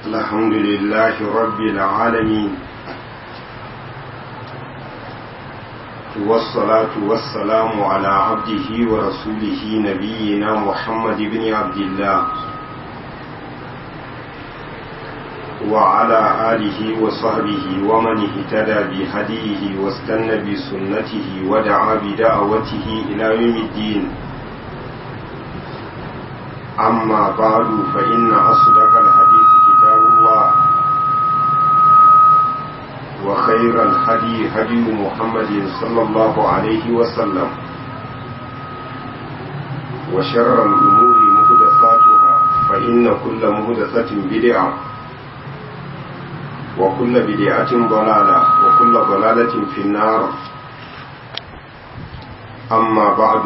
الحمد لله رب العالمين والصلاة والسلام على عبده ورسوله نبينا محمد بن عبد الله وعلى آله وصحبه ومن اهتدى بهديه واستنى بسنته ودعا بدعوته إلى يوم الدين أما بعد فإن أصدق الحديث كتاب الله وخير الهدي هدي محمد صلى الله عليه وسلم وشر الأمور مهدساتها فإن كل مهدسة بدعة وكل بدعة ضلالة وكل ضلالة في النار أما بعد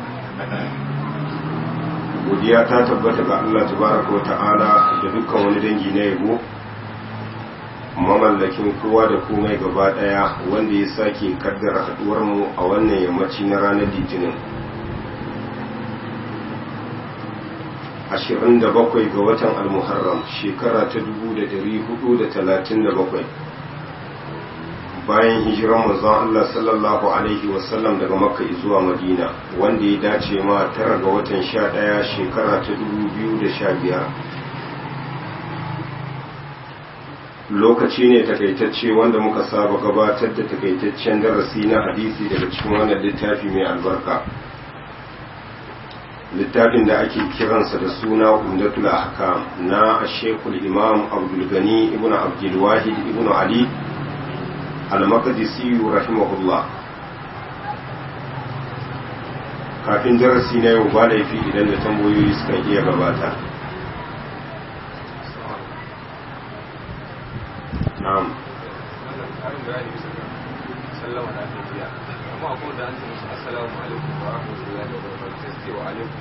godiya ta tabbata ga Allah tabaraka wa ta'ala da dukkan wani dangi na yabo mamallakin kowa da komai gaba daya wanda ya sake kaddara haduwar mu a wannan yammaci na ranar litinin 27 ga watan al-muharram shekara ta 1437 bayan hijiran manzon Allah sallallahu alaihi wasallam daga makka zuwa madina wanda ya dace ma tara ga watan 11 shekara ta 2015 lokaci ne takaitacce wanda muka saba gabatar da takaitaccen darasi na hadisi daga cikin wannan littafi mai albarka littafin da ake kiransa da suna umdatul ahkam na shekul imam abdul gani ibn abdul wahid ibn ali al-maqdisi rahimahullah kafin darasi na yau ba laifi idan da tambayoyi suka iya gabata na'am sallama da aka biya amma akwai da an ce musu assalamu alaikum wa rahmatullahi wa barakatuh sai ce wa alaikum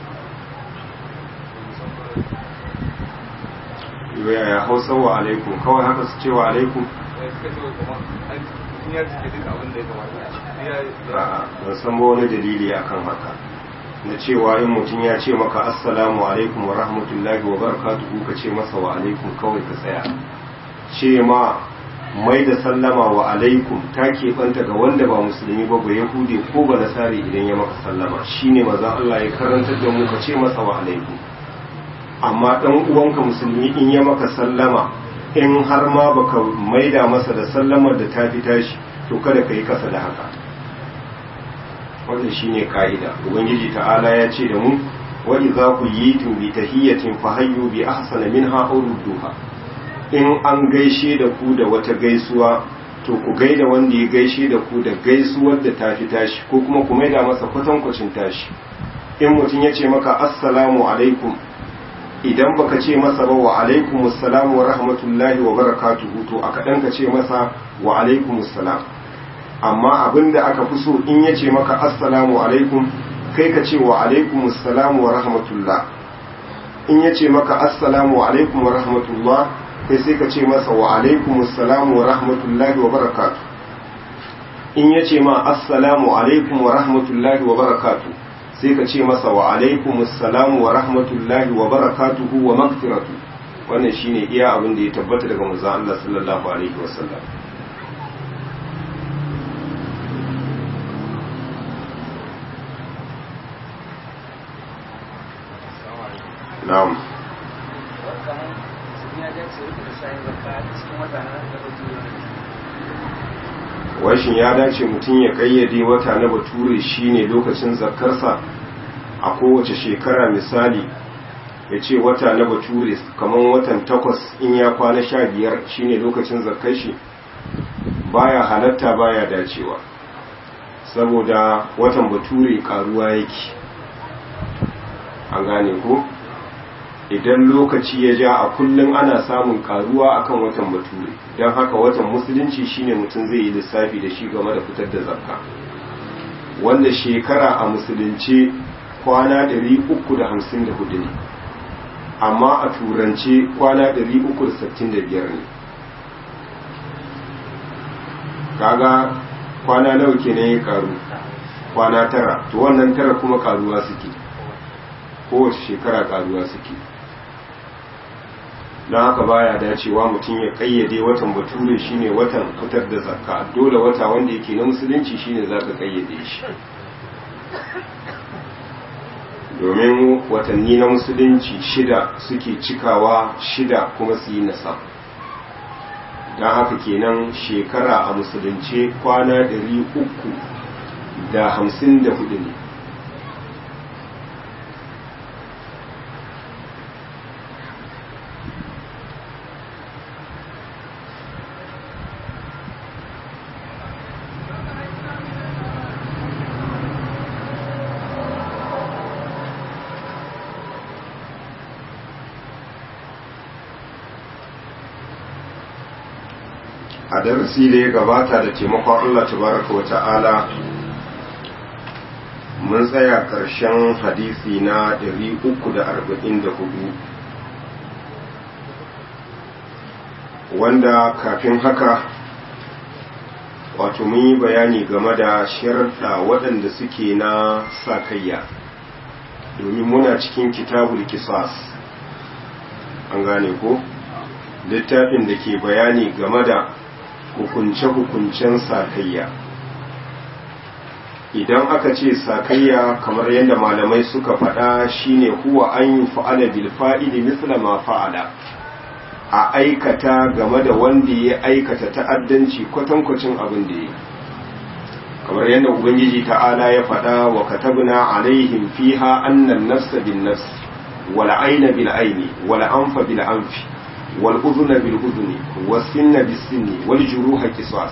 yaya hausa wa alaikum kawai haka su ce wa alaikum ya suka ce kuma an ya cike duka abin da ya kamata ya A'a, ban san ba wani dalili akan haka na cewa in mutum ya ce maka assalamu alaikum wa rahmatullahi wa barakatuhu ka ce masa wa alaikum kawai ka tsaya ce ma mai da sallama wa alaikum ta keɓanta ga wanda ba musulmi ba ba yahudi ko ba nasari idan ya maka sallama shine maza Allah ya karantar da mu ka ce masa wa alaikum amma ɗan uwanka musulmi in ya maka sallama in har ma baka maida masa da sallamar da ta fi tashi to kada ka yi kasa da haka wannan shine ka'ida ubangiji ta'ala ya ce da mu wa idza kuyitum bi tahiyatin fahayyu bi ahsana minha aw rudduha in an gaishe da ku da wata gaisuwa to ku gaida wanda ya gaishe da ku da gaisuwar da ta fi tashi ko kuma ku maida masa kwatankwacin tashi in mutum ya ce maka assalamu alaikum idan baka ce masa ba wa alaikum assalam wa rahmatullahi wa barakatuhu to aka dan ka ce masa wa alaikum assalam amma abinda aka fi so in ya ce maka assalamu alaikum kai ka ce wa alaikum assalam wa rahmatullah in ya ce maka assalamu alaikum wa rahmatullah kai sai ka ce masa wa alaikum assalam wa rahmatullahi wa barakatuh in ya ce ma assalamu alaikum wa rahmatullahi wa barakatuh sai ka ce masa wa alaikum assalamu wa rahmatullahi wa barakatuhu wa magfiratu wannan shine iya abin da ya tabbata daga manzon Allah sallallahu alaihi wasallam na'am washin ya dace mutum ya kayyade wata na bature shine lokacin zakarsa a kowace shekara misali ya ce wata na bature kamar watan takwas in ya kwana sha biyar shine lokacin zakar shi baya halatta baya dacewa saboda watan bature karuwa yake an gane ko idan lokaci ya ja a kullum ana samun karuwa akan watan bature don haka watan musulunci shine mutum zai yi lissafi da shi game da fitar da zakka wanda shekara a musulunci kwana 354 ne amma a turance kwana 365 ne kaga kwana nawa kenan ya karu kwana tara to wannan tara kuma karuwa suke kowace shekara karuwa suke don haka baya dacewa mutum ya kayyade watan bature shine watan fitar da zakka dole wata wanda yake na musulunci shine zaka kayyade shi domin watanni na musulunci shida suke cikawa shida kuma su yi nasa don haka kenan shekara a musulunce kwana ɗari uku da hamsin da hudu ne a darasi da ya gabata da taimakon Allah tabaraka wa ta'ala mun tsaya ƙarshen hadisi na 344 wanda kafin haka wato mun yi bayani game da sharɗa waɗanda suke na sakayya domin muna cikin kitabul kisas an gane ko littafin da ke bayani game da hukunce-hukuncen sakayya idan aka ce sakayya kamar yadda malamai suka faɗa shine huwa an yi fa'ala bil fa'ili misla ma fa'ala a aikata game da wanda ya aikata ta'addanci kwatankwacin abin da ya kamar yadda ubangiji ta'ala ya faɗa wa katabna alaihim fiha annan nafsa bin nafs wal aina bil aini wal anfa bil anfi wal udhuna bil udhuni was sinna bis sinni wal juruha qisas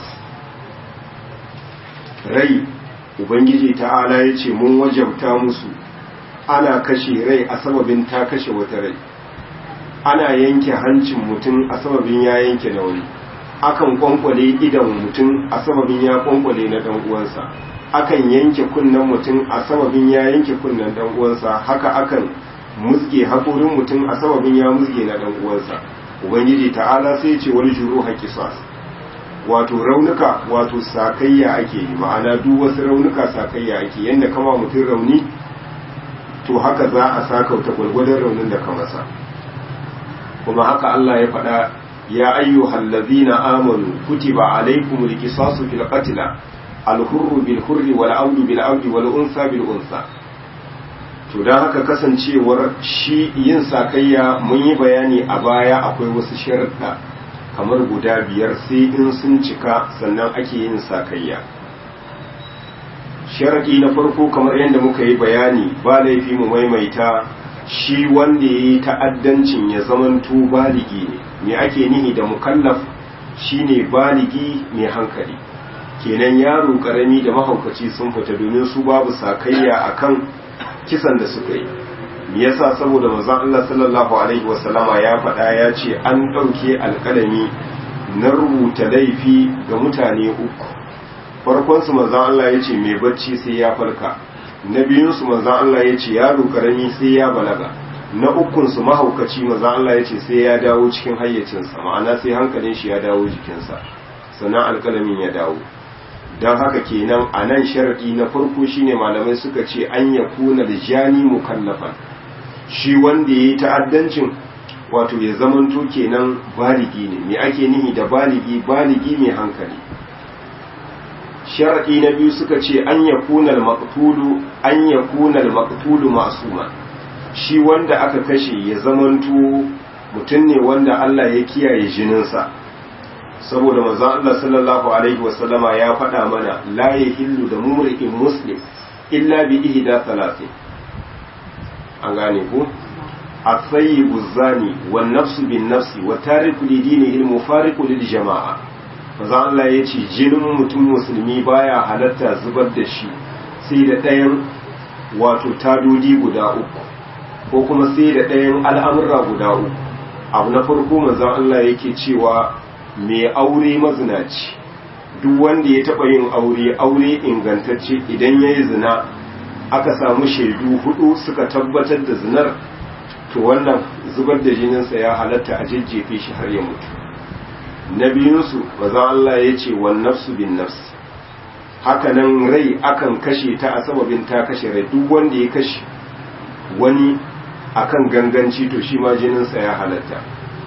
rai ubangiji ta'ala ya ce mun wajabta musu ana kashe rai a sababin ta kashe wata rai ana yanke hancin mutum a sababin ya yanke na wani akan kwankwale idan mutum a sababin ya kwankwale na dan uwansa akan yanke kunnen mutum a sababin ya yanke kunnen dan uwansa haka akan musge haƙorin mutum a sababin ya musge na dan uwansa ubangiji ta'ala sai ce wani juru haƙisas wato raunuka wato sakayya ake yi ma'ana duk wasu raunuka sakayya ake yadda kama mutum rauni to haka za a sakauta gwargwadon raunin da ka masa kuma haka Allah ya faɗa ya ayyuhal ladzina amanu kutiba alaykumul qisasu fil qatl al hurru bil hurri wal abdu bil abdi wal unsa bil unsa to dan haka kasancewar shi yin sakayya mun yi bayani a baya akwai wasu sharuɗa kamar guda biyar sai in sun cika sannan ake yin sakayya sharaɗi na farko kamar yadda muka yi bayani ba laifi mu maimaita shi wanda ya yi ta'addancin ya zamanto baligi ne me ake nihi da mukallaf shine baligi mai hankali kenan yaro karami da mahaukaci sun fita domin su babu sakayya akan kisan da suka yi me yasa saboda manzon Allah sallallahu alaihi wasallama ya faɗa ya ce an ɗauke alƙalami na rubuta laifi ga mutane uku farkon su manzon Allah ya ce mai bacci sai ya farka na biyun su manzon Allah ya ce yaro karami sai ya balaga na ukun su mahaukaci manzon Allah ya ce sai ya dawo cikin hayyacinsa ma'ana sai hankalin shi ya dawo jikinsa sannan alƙalamin ya dawo don haka kenan a nan sharaɗi na farko shine malamai suka ce an ya kuna da jani mukallafan shi wanda ya yi ta'addancin wato ya zamanto kenan baligi ne me ake nihi da baligi baligi mai hankali sharaɗi na biyu suka ce an ya kuna al-maqtulu an ya kuna al-maqtulu ma'suma shi wanda aka kashe ya zamanto mutum ne wanda Allah ya kiyaye jininsa saboda manzon Allah sallallahu alaihi wasallama ya faɗa mana la yahillu da mumri'in muslim illa bi ihda thalathin an gane ku at-tayyibu zani wan nafsu bin nafsi wa tariku li dinihi al-mufariqu lil jama'a manzon Allah ya ce jinin mutum musulmi baya halatta zubar da shi sai da ɗayan wato tadodi guda uku ko kuma sai da ɗayan al'amurra guda uku abu na farko manzon Allah yake cewa mai aure mazinaci duk wanda ya taɓa yin aure aure ingantacce idan ya yi zina aka samu shaidu hudu suka tabbatar da zinar to wannan zubar da jininsa ya halatta a jejjefe shi har ya mutu na biyunsu maza Allah ya ce wan nafsu bin nafs hakanan rai akan kashe ta a sababin ta kashe rai duk wanda ya kashe wani akan ganganci to shi ma jininsa ya halatta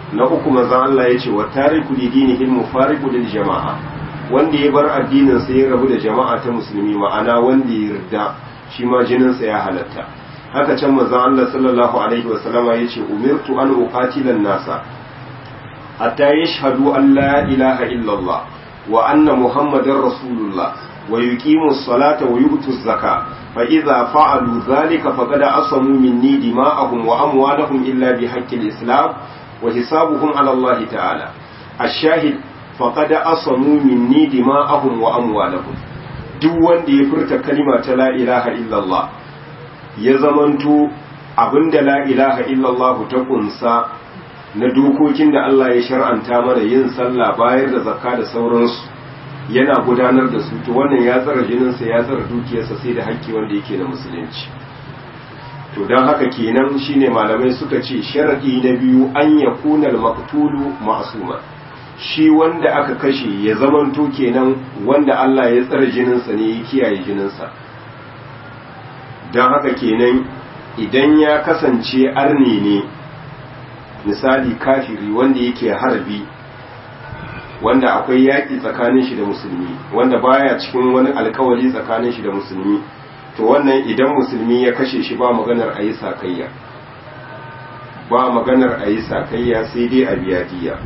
na uku manzon Allah ya ce wa tariku li dinihil mufariqu lil jama'a wanda ya bar addinin sa ya rabu da jama'a ta musulmi ma'ana wanda ya yarda shi ma jinin sa ya halatta haka can manzon Allah sallallahu alaihi wasallama ya ce umirtu an uqatila nasa hatta yashhadu an la ilaha illallah wa anna muhammadar rasulullah wa yuqimu as-salata wa yu'tu az-zakata fa idza fa'alu dhalika faqad asamu minni dima'ahum wa amwalahum illa bihaqqi al-islam wa hisabuhum 'ala Allah ta'ala ash-shahid faqad asamu minni dima'ahum wa amwalahum duk wanda ya furta kalima ta la ilaha illallah ya zamanto abinda la ilaha illallah ta kunsa na dokokin da Allah ya shar'anta mana yin sallah bayar da zakka da sauransu yana gudanar da su to wannan ya tsara jininsa ya tsara dukiyarsa sai da haƙƙi wanda yake na musulunci to don haka kenan shine malamai suka ce sharadi na biyu an ya kunal maqtulu ma'suma shi wanda aka kashe ya zamanto kenan wanda Allah ya tsara jininsa ne ya kiyaye jininsa don haka kenan idan ya kasance arni ne misali kafiri wanda yake harbi wanda akwai yaƙi tsakanin shi da musulmi wanda baya cikin wani alkawari tsakanin shi da musulmi to wannan idan musulmi ya kashe shi ba maganar a yi sakayya ba maganar a yi sakayya sai dai a biya diya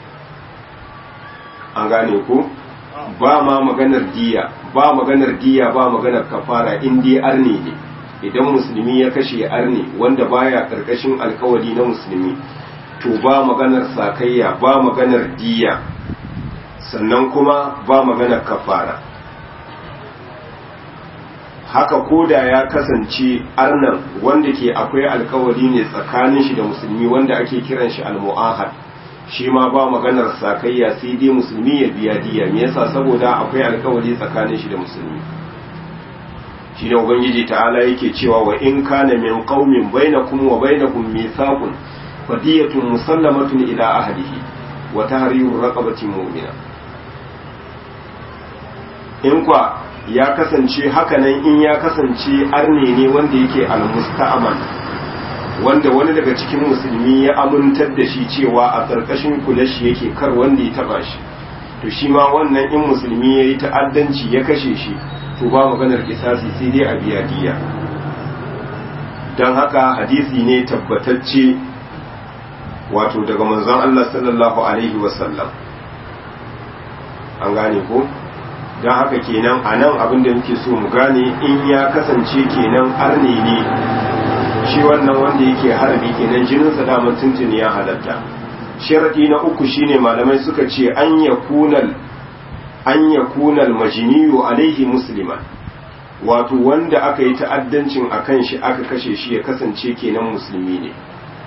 an gane ko ba ma maganar diya ba maganar diya ba maganar kafara in dai arne ne idan musulmi ya kashe arne wanda baya karkashin alkawari na musulmi to ba maganar sakayya ba maganar diya sannan kuma ba maganar kafara haka koda ya kasance arnan wanda ke akwai alkawari ne tsakanin shi da musulmi wanda ake kiran shi almu'ahad shi ma ba maganar sakayya sai dai musulmi ya biya diya me yasa saboda akwai alkawari tsakanin shi da musulmi shi ne ubangiji ta'ala yake cewa wa in kana min qaumin bainakum wa bainakum mithaqun fadiyatun musallamatun ila ahlihi wa tahriru raqabatin mu'mina in kwa ya kasance hakanan in ya kasance arne ne wanda yake almusta'aman wanda wani daga cikin musulmi ya amintar da shi cewa a ƙarƙashin kula shi yake kar wanda ya taba shi to shi ma wannan in musulmi ya yi ta'addanci ya kashe shi to ba maganar kisasi sai dai a biya diya don haka hadisi ne tabbatacce wato daga manzon Allah sallallahu alaihi wasallam an gane ko don haka kenan a nan abin da muke so mu gane in ya kasance kenan arne ne shi wannan wanda yake harbi kenan jininsa daman tuntuni ya halatta sharadi na uku shine malamai suka ce an ya kunal an ya kunal majiniyu alaihi musliman wato wanda aka yi ta'addancin a kan shi aka kashe shi ya kasance kenan musulmi ne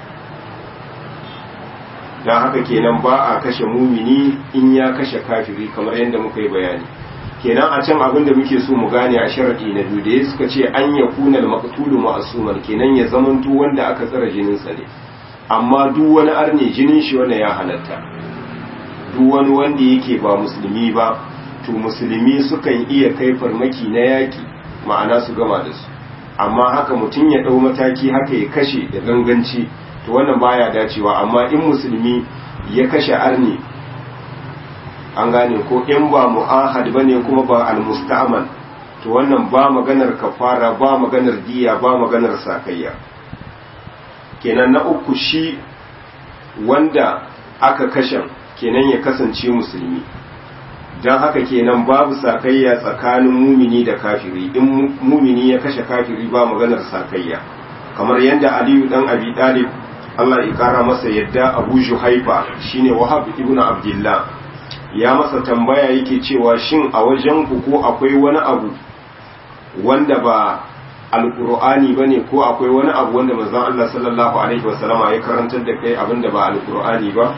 don haka kenan ba a kashe mumini in ya kashe kafiri kamar yadda muka yi bayani kenan a can abin da muke so mu gane a sharadi na biyu da ya suka ce an ya kunal maqtulu ma'suman kenan ya zamanto wanda aka tsara jininsa ne amma duk wani arne jinin shi wanda ya halatta duk wani wanda yake ba musulmi ba to musulmi sukan iya kai farmaki na yaki ma'ana su gama da su amma haka mutum ya ɗau mataki haka ya kashe da ganganci to wannan baya dacewa amma in musulmi ya kashe arne an gane ko in ba mu'ahad bane kuma ba al-musta'man to wannan ba maganar kafara ba maganar diya ba maganar sakayya kenan na uku shi wanda aka kashe kenan ya kasance musulmi don haka kenan babu sakayya tsakanin mumini da kafiri in mumini ya kashe kafiri ba maganar sakayya kamar yadda aliyu dan abi talib Allah ya kara masa yadda abu juhaifa shine wahab ibnu abdullah ya masa tambaya yake cewa shin a wajen ku ko akwai wani abu wanda ba alkur'ani ba ne ko akwai wani abu wanda manzon Allah sallallahu alaihi wasallama ya karantar da kai abinda ba alkur'ani ba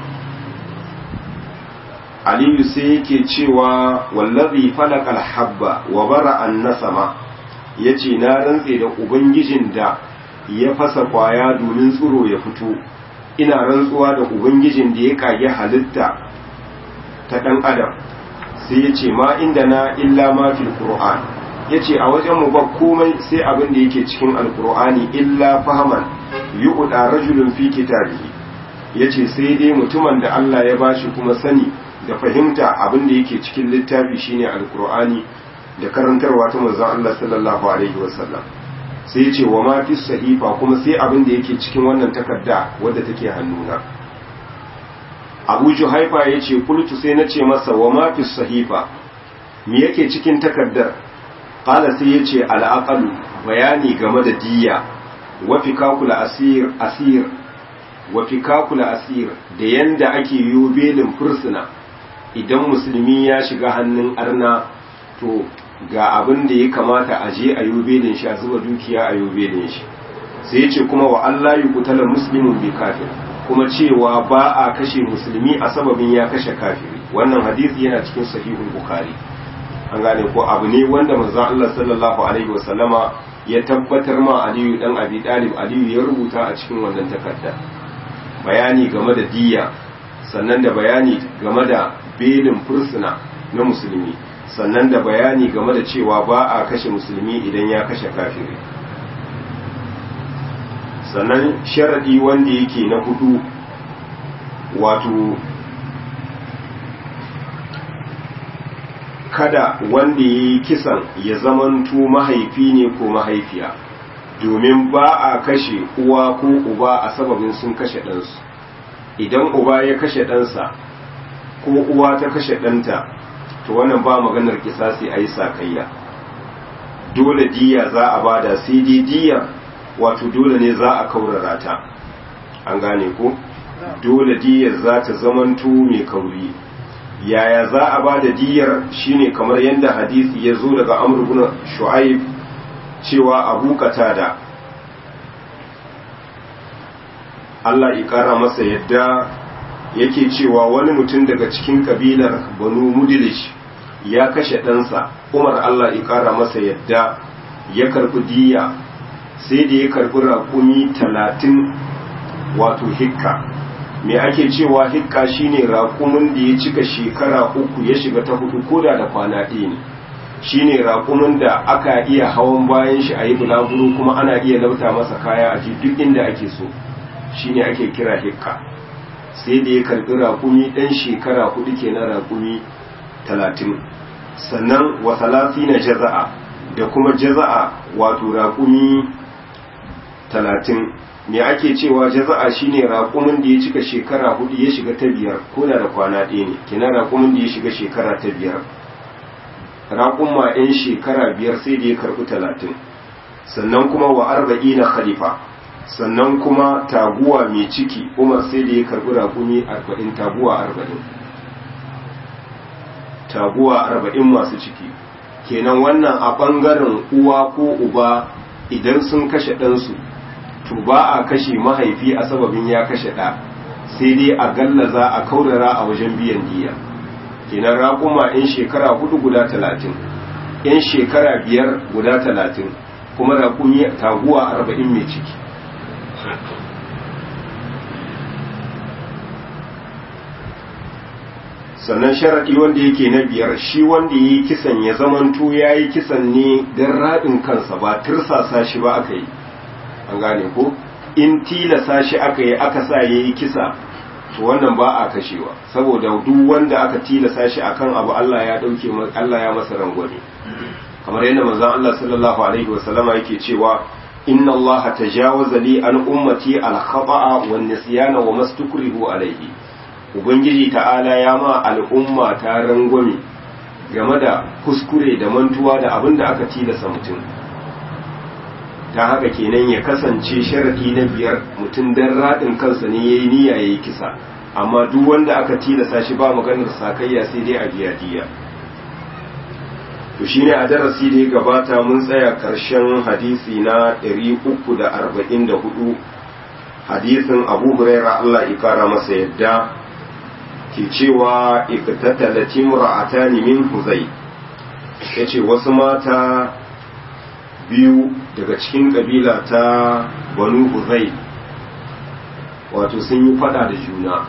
aliyu sai yake cewa wallazi falaqal habba wa bara an nasama yace na rantse da ubangijin da ya fasa kwaya domin tsiro ya fito ina rantsuwa da ubangijin da ya kage halitta ta dan adam sai yace ma inda na illa ma fil qur'an ya ce a wajen mu ba komai sai abin da yake cikin alkur'ani illa fahaman yi uɗa rajulun fi kitabihi yace sai dai mutumin da Allah ya bashi kuma sani da fahimta abin da yake cikin littafi shine alqur'ani da karantarwa ta manzon Allah sallallahu alaihi wasallam sai yace wa ma fi sahifa kuma sai abin da yake cikin wannan takarda wadda take hannuna Abu Juhaifa yace kultu sai nace masa wa ma fi sahifa me yake cikin takardar qala sai yace al bayani game da diyya wa fikakul asir asir wa fikakul asir da yanda ake yi belin fursuna idan musulmi ya shiga hannun arna to ga abin da ya kamata a je a yi belin shi a zuba dukiya a yi belin shi sai yace kuma wa Allah yi kutala muslimun bi kafir kuma cewa ba a kashe musulmi a sababin ya kashe kafiri wannan hadisi yana cikin sahihul bukhari an gane ko abu ne wanda manzon Allah sallallahu alaihi wasallama ya tabbatar ma Aliyu dan Abi Talib Aliyu ya rubuta a cikin wannan takarda bayani game da diyya sannan da bayani game da belin fursuna na musulmi sannan da bayani game da cewa ba a kashe musulmi idan ya kashe kafiri sannan sharadi wanda yake na hudu wato kada wanda ya yi kisan ya zamanto mahaifi ne ko mahaifiya domin ba a kashe uwa ko uba a sababin sun kashe ɗansu idan uba ya kashe ɗansa ko uwa ta kashe ɗanta to wannan ba maganar kisasi a yi sakayya dole diya za a bada sai dai diya wato dole ne za a kaurara ta an gane ko dole diyar za ta zamanto mai kauri yaya za a ba da diyar shine kamar yadda hadisi ya zo daga amr ibn shu'aib cewa abu da Allah ya kara masa yadda yake cewa wani mutum daga cikin kabilar banu mudilish ya kashe ɗansa umar Allah ya kara masa yadda ya karɓi diya sai da ya karɓi raƙumi talatin wato hikka me ake cewa hikka shine raƙumin da ya cika shekara uku ya shiga ta hudu koda da kwana ɗaya ne shine raƙumin da aka iya hawan bayan shi a yi bulaguro kuma ana iya lauta masa kaya a ji duk inda ake so shine ake kira hikka sai da ya karɓi raƙumi ɗan shekara hudu kenan raƙumi talatin sannan wa na jaza'a da kuma jaza'a wato raƙumi talatin me ake cewa jaza'a shine raƙumin da ya cika shekara hudu ya shiga ta biyar ko da kwana ɗaya ne kina raƙumin da ya shiga shekara ta biyar raƙumma 'yan shekara biyar sai da ya karɓi talatin sannan kuma wa arba'i na khalifa sannan kuma taguwa mai ciki umar sai da ya karɓi raƙumi arba'in taguwa arba'in taguwa arba'in masu ciki kenan wannan a ɓangaren uwa ko uba idan sun kashe ɗansu to ba a kashe mahaifi a sababin ya kashe ɗa sai dai a gallaza a kaurara a wajen biyan diya kenan raƙuma 'yan shekara hudu guda talatin 'yan shekara biyar guda talatin kuma raƙumi taguwa arba'in mai ciki sannan sharaɗi wanda yake na biyar shi wanda ya yi kisan ya zamanto ya yi kisan ne don raɗin kansa ba tirsasa shi ba aka yi an gane ko in tilasa shi aka yi aka sa ya yi kisa to wannan ba a kashewa saboda duk wanda aka tilasa shi akan abu Allah ya dauke Allah ya masa rangwame kamar yadda manzon Allah sallallahu alaihi wasallama yake cewa inna Allah tajawaza li an ummati al khata'a wan nisyana wa mastukrihu alaihi ubangiji ta'ala ya ma al'umma ta rangwame game da kuskure da mantuwa da abin da aka tilasa mutum ta haka kenan ya kasance sharadi na biyar mutum dan radin kansa ne yayi niyya yayi kisa amma duk wanda aka tilasa shi ba maganar sakayya sai dai a biya diya to shine a darasi da ya gabata mun tsaya karshen hadisi na 344 hadisin Abu Hurairah Allah ya kara masa yadda ke cewa iktatalat imra'atani min huzai yace wasu mata biyu daga cikin kabila ta banu huzai wato sun yi fada da juna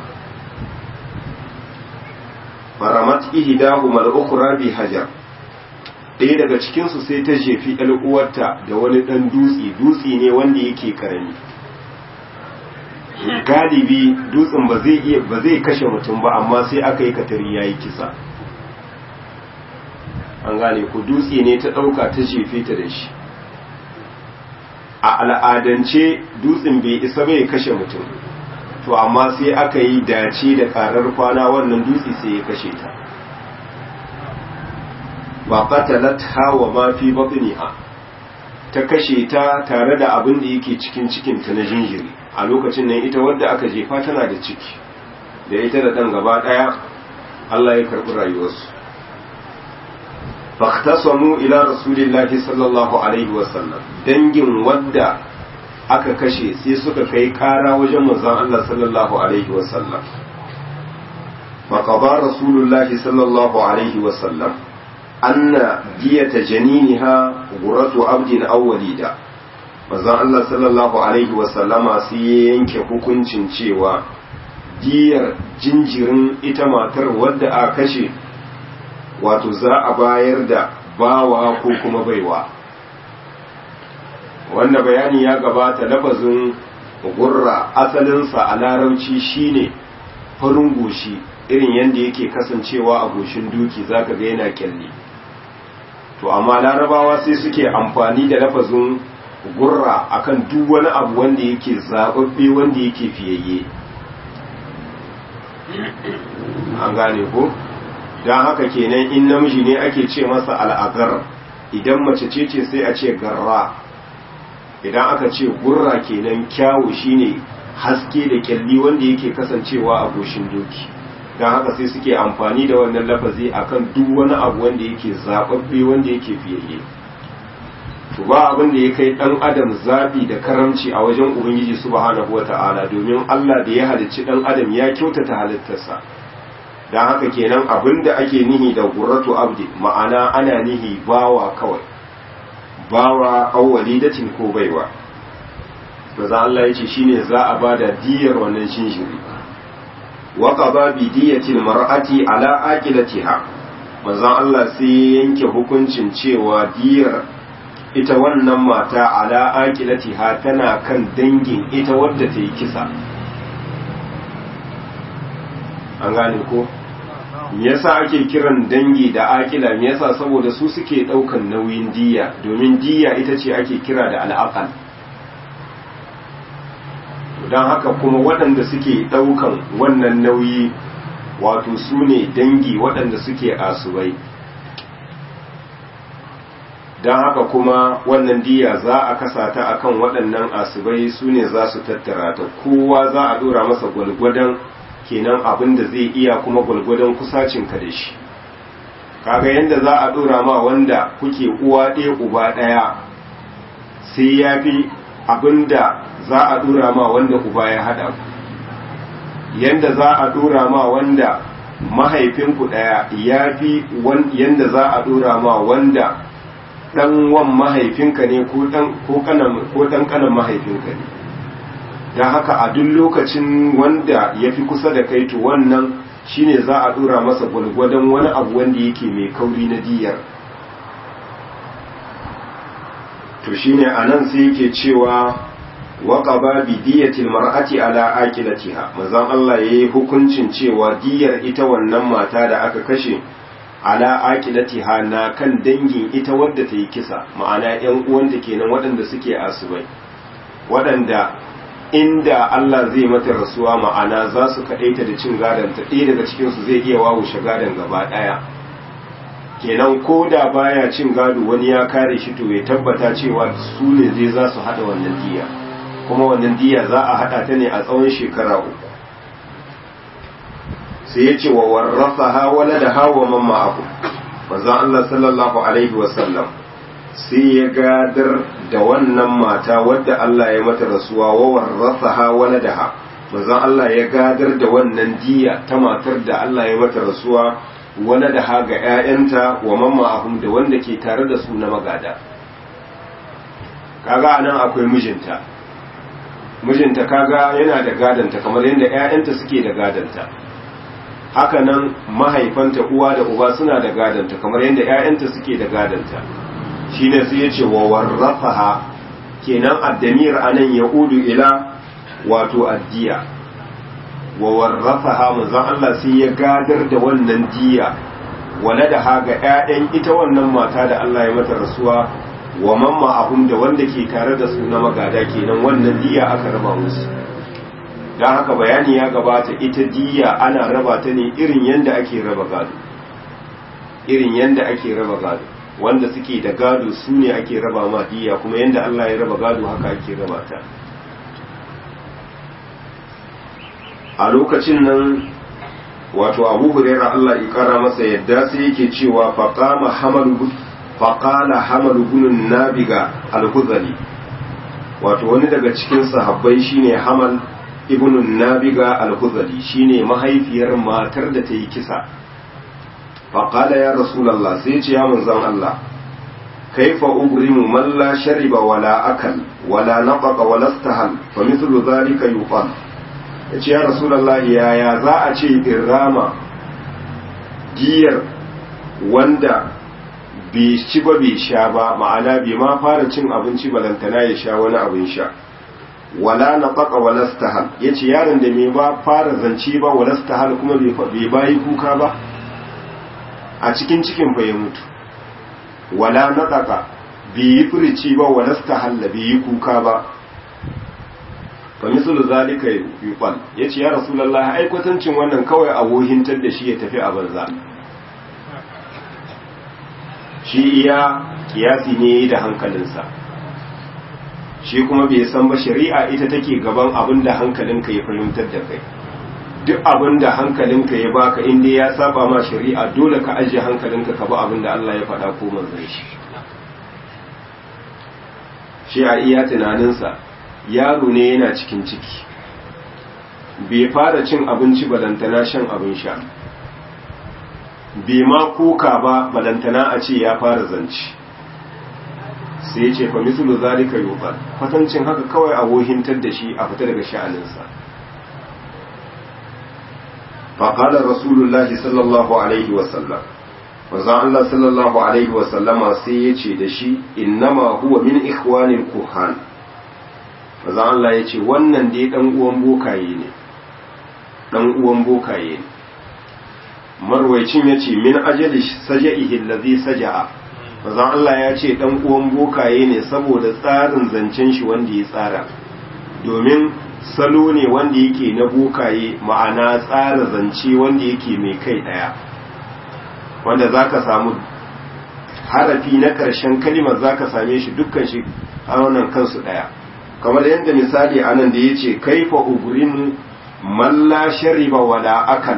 faramat ihdahu mal ukhra bi hajar ɗaya daga cikin su sai ta jefi ɗan uwarta da wani ɗan dutse dutse ne wanda yake karami galibi dutsen ba zai iya ba zai kashe mutum ba amma sai aka yi katari yayi kisa an gane ku dutse ne ta ɗauka ta jefe ta da shi a al'adance dutsen bai isa bai kashe mutum to amma sai aka yi dace da karar kwana wannan dutse sai ya kashe ta wa qatalat hawa ma fi batniha ta kashe ta tare da abin da yake cikin cikin ta na jinjiri a lokacin nan ita wadda aka jefa tana da ciki da ita da dan gaba daya Allah ya karbi rayuwarsu fahtasamu ila rasulillahi sallallahu alaihi wasallam dangin wadda aka kashe sai suka kai kara wajen manzon Allah sallallahu alaihi wasallam faqada rasulullahi sallallahu alaihi wasallam anna diyata janiniha guratu abdin aw walida manzon Allah sallallahu alaihi wasallama sai ya yanke hukuncin cewa diyar jinjirin ita matar wadda aka kashe wato za a bayar da bawa ko kuma baiwa wanda bayani ya gabata lafazin gurra asalinsa a larauci shine farin goshi irin yadda yake kasancewa a goshin duki zaka ga yana kyalli to amma larabawa sai suke amfani da lafazin gurra akan duk wani abu wanda yake zababbe wanda yake fiyayye an gane ko don haka kenan in namiji ne ake ce masa al'agar idan mace ce ce sai a ce garra idan aka ce gurra kenan kyawu shine haske da kyalli wanda yake kasancewa a goshin doki don haka sai suke amfani da wannan lafazi akan duk wani abu wanda yake zababbe wanda yake fiyayye to ba abin da ya kai dan adam zabi da karamci a wajen ubangiji subhanahu wata'ala domin Allah da ya halicci dan adam ya kyautata halittarsa don haka kenan abin da ake nihi da gurratu abdi ma'ana ana nihi bawa kawai bawa awwalidatin ko baiwa maza Allah ya ce shine za a bada diyar wannan shinshiri wa qada bi diyatil mar'ati ala aqilatiha maza Allah sai yanke hukuncin cewa diyar ita wannan mata ala aqilatiha tana kan dangin ita wadda ta yi kisa an gane ko me yasa ake kiran dangi da akila me yasa saboda su suke daukan nauyin diya domin diya ita ce ake kira da al'aqal don haka kuma waɗanda suke daukan wannan nauyi wato su ne dangi waɗanda suke asubai don haka kuma wannan diya za a kasa ta akan waɗannan asubai su ne za su tattara ta kowa za a ɗora masa gwalgwadon kenan abin da zai iya kuma gwalgwadon kusacinka da shi kaga yadda za a dora ma wanda kuke uwa ɗaya uba ɗaya sai ya fi abin da za a dora ma wanda uba ya haɗa ku yadda za a dora ma wanda mahaifinku ɗaya ya fi yadda za a dora ma wanda ɗan wan mahaifinka ne ko ɗan ƙanan mahaifinka ne don haka a duk lokacin wanda ya fi kusa da kai to wannan shine za a dora masa gwalgwadon wani abu wanda yake mai kauri na diyar to shine a nan sai yake cewa waƙaba bi diyatil mar'ati ala aqilatiha manzon Allah yayi hukuncin cewa diyar ita wannan mata da aka kashe ala aqilatiha na kan dangin ita wadda ta yi kisa ma'ana ƴan uwanta kenan waɗanda suke asubai waɗanda inda Allah zai mata rasuwa ma'ana za su kaɗaita da cin gadon ta ɗaya daga cikinsu zai iya wawushe gadon gaba ɗaya kenan ko da baya cin gado wani ya kare shi to ya tabbata cewa su ne zai za su haɗa wannan diya kuma wannan diya za a haɗa ta ne a tsawon shekara uku sai ya ce wa warrasa ha wala da hawa mamma abu manzon Allah sallallahu alaihi wasallam sai ya gadar da wannan mata wadda Allah ya mata rasuwa wa warrasaha waladaha manzon Allah ya gadar da wannan diya ta matar da Allah ya mata rasuwa waladaha ga ƴaƴanta wa mamma ahum da wanda ke tare da su na magada kaga anan akwai mijinta mijinta kaga yana da gadanta kamar yadda ƴaƴanta suke da gadanta haka nan mahaifanta uwa da uba suna da gadanta kamar yadda ƴaƴanta suke da gadanta shi ne sai ya ce wa warrafaha kenan addamir anan ya udu ila wato addiya wa warrafaha manzon Allah sai ya gadar da wannan diya wala da haga ƴaƴan ita wannan mata da Allah ya mata rasuwa wa mamma ahum da wanda ke tare da su na magada kenan wannan diya aka raba musu don haka bayani ya gabata ita diya ana raba ta ne irin yanda ake raba gado irin yanda ake raba gado wanda suke da gado su ne ake raba ma diya kuma yanda Allah ya raba gado haka ake raba ta a lokacin nan wato abu huraira Allah ya kara masa yadda sai yake cewa faqama hamalu faqala hamalu bin nabiga al-huzali wato wani daga cikin sahabbai shine hamal ibn nabiga al-huzali shine mahaifiyar matar da ta yi kisa faqala ya rasulullah sai ce ya manzon Allah kaifa ubrimu man la shariba wala akal wala nafaqa wala istahal fa mithlu dhalika yuqal yace ya rasulullah yaya za a ce irama giyar wanda bai ci ba bai sha ba ma'ana bai ma fara cin abinci balantana ya sha wani abin sha wala nafaqa wala istahal yace yaron da mai ba fara zance ba wala istahal kuma bai bayi kuka ba a cikin cikin fa ya mutu wala naɗaka bai yi furici ba wa nasta halla bai yi kuka ba fa misal zalika yuqal yace ya rasulullah ai kwatancin wannan kawai a wohintar da shi ya tafi a banza shi iya kiyasi ne da hankalinsa shi kuma bai san ba shari'a ita take gaban abin da hankalinka ya fahimtar da kai duk abin da hankalinka ya baka inda ya saba ma shari'a dole ka ajiye hankalinka ka bi abin da Allah ya faɗa ko manzon shi shi a iya tunaninsa yaro ne yana cikin ciki bai fara cin abinci balantana shan abin sha bai ma kuka ba balantana a ce ya fara zanci sai ya ce fa mislu zalika yuqal kwatancin haka kawai a wohintar da shi a fita daga sha'aninsa فقال رسول الله صلى الله عليه وسلم manzon Allah sallallahu alaihi wa sallama sai ya ce da shi innama huwa min ikhwanil kuhan manzon Allah ya ce wannan dai dan uwan bokaye ne dan uwan bokaye ne marwaicin ya ce min ajali saja'ihi allazi saja'a manzon Allah ya ce dan uwan bokaye ne saboda tsarin zancen shi wanda ya tsara domin salo ne wanda yake na bokaye ma'ana tsara zance wanda yake mai kai daya wanda za ka samu harafi na ƙarshen kalimar za ka same shi dukkan shi a wannan kansu daya kamar yadda misali a nan da ya ce kaifa ugurin malla shariba wala akal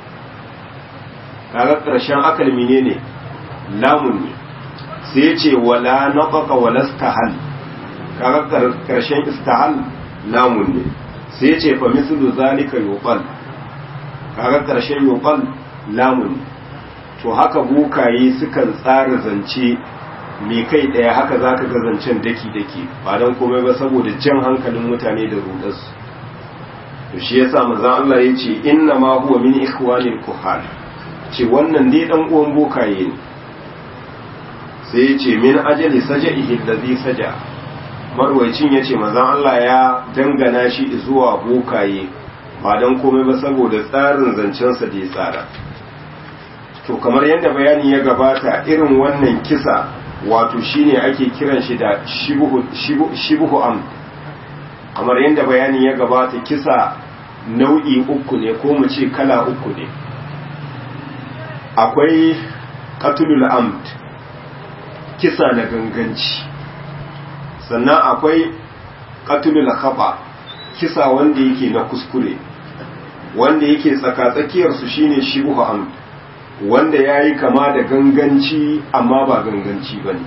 kaga ƙarshen akal mine ne lamun ne sai ya ce wala naƙaƙa wala stahal kaga ƙarshen istahal lamun ne sai ce fa mislu zalika yuqal kaga karshen yuqal lamun to haka bukaye sukan tsara zance me kai daya haka zaka ga zancen daki daki ba dan komai ba saboda jan hankalin mutane da rudarsu to shi yasa manzon Allah yace inna ma huwa min ikhwanil kuhan ce wannan dai dan uwan bukaye ne sai yace min ajali sajaihi allazi saja marwacin ya ce mazan Allah ya dangana shi zuwa bokaye ba don komai ba saboda tsarin zancensa da ya tsara to kamar yadda bayani ya gabata irin wannan kisa wato shine ake kiran shi da shibuhu am kamar yadda bayani ya gabata kisa nau'i uku ne ko mu ce kala uku ne akwai katulul amd kisa na ganganci sannan akwai katulul khaba kisa wanda yake na kuskure wanda yake tsakatsakiyar su shine shibhu amd wanda yayi kama da ganganci amma ba ganganci bane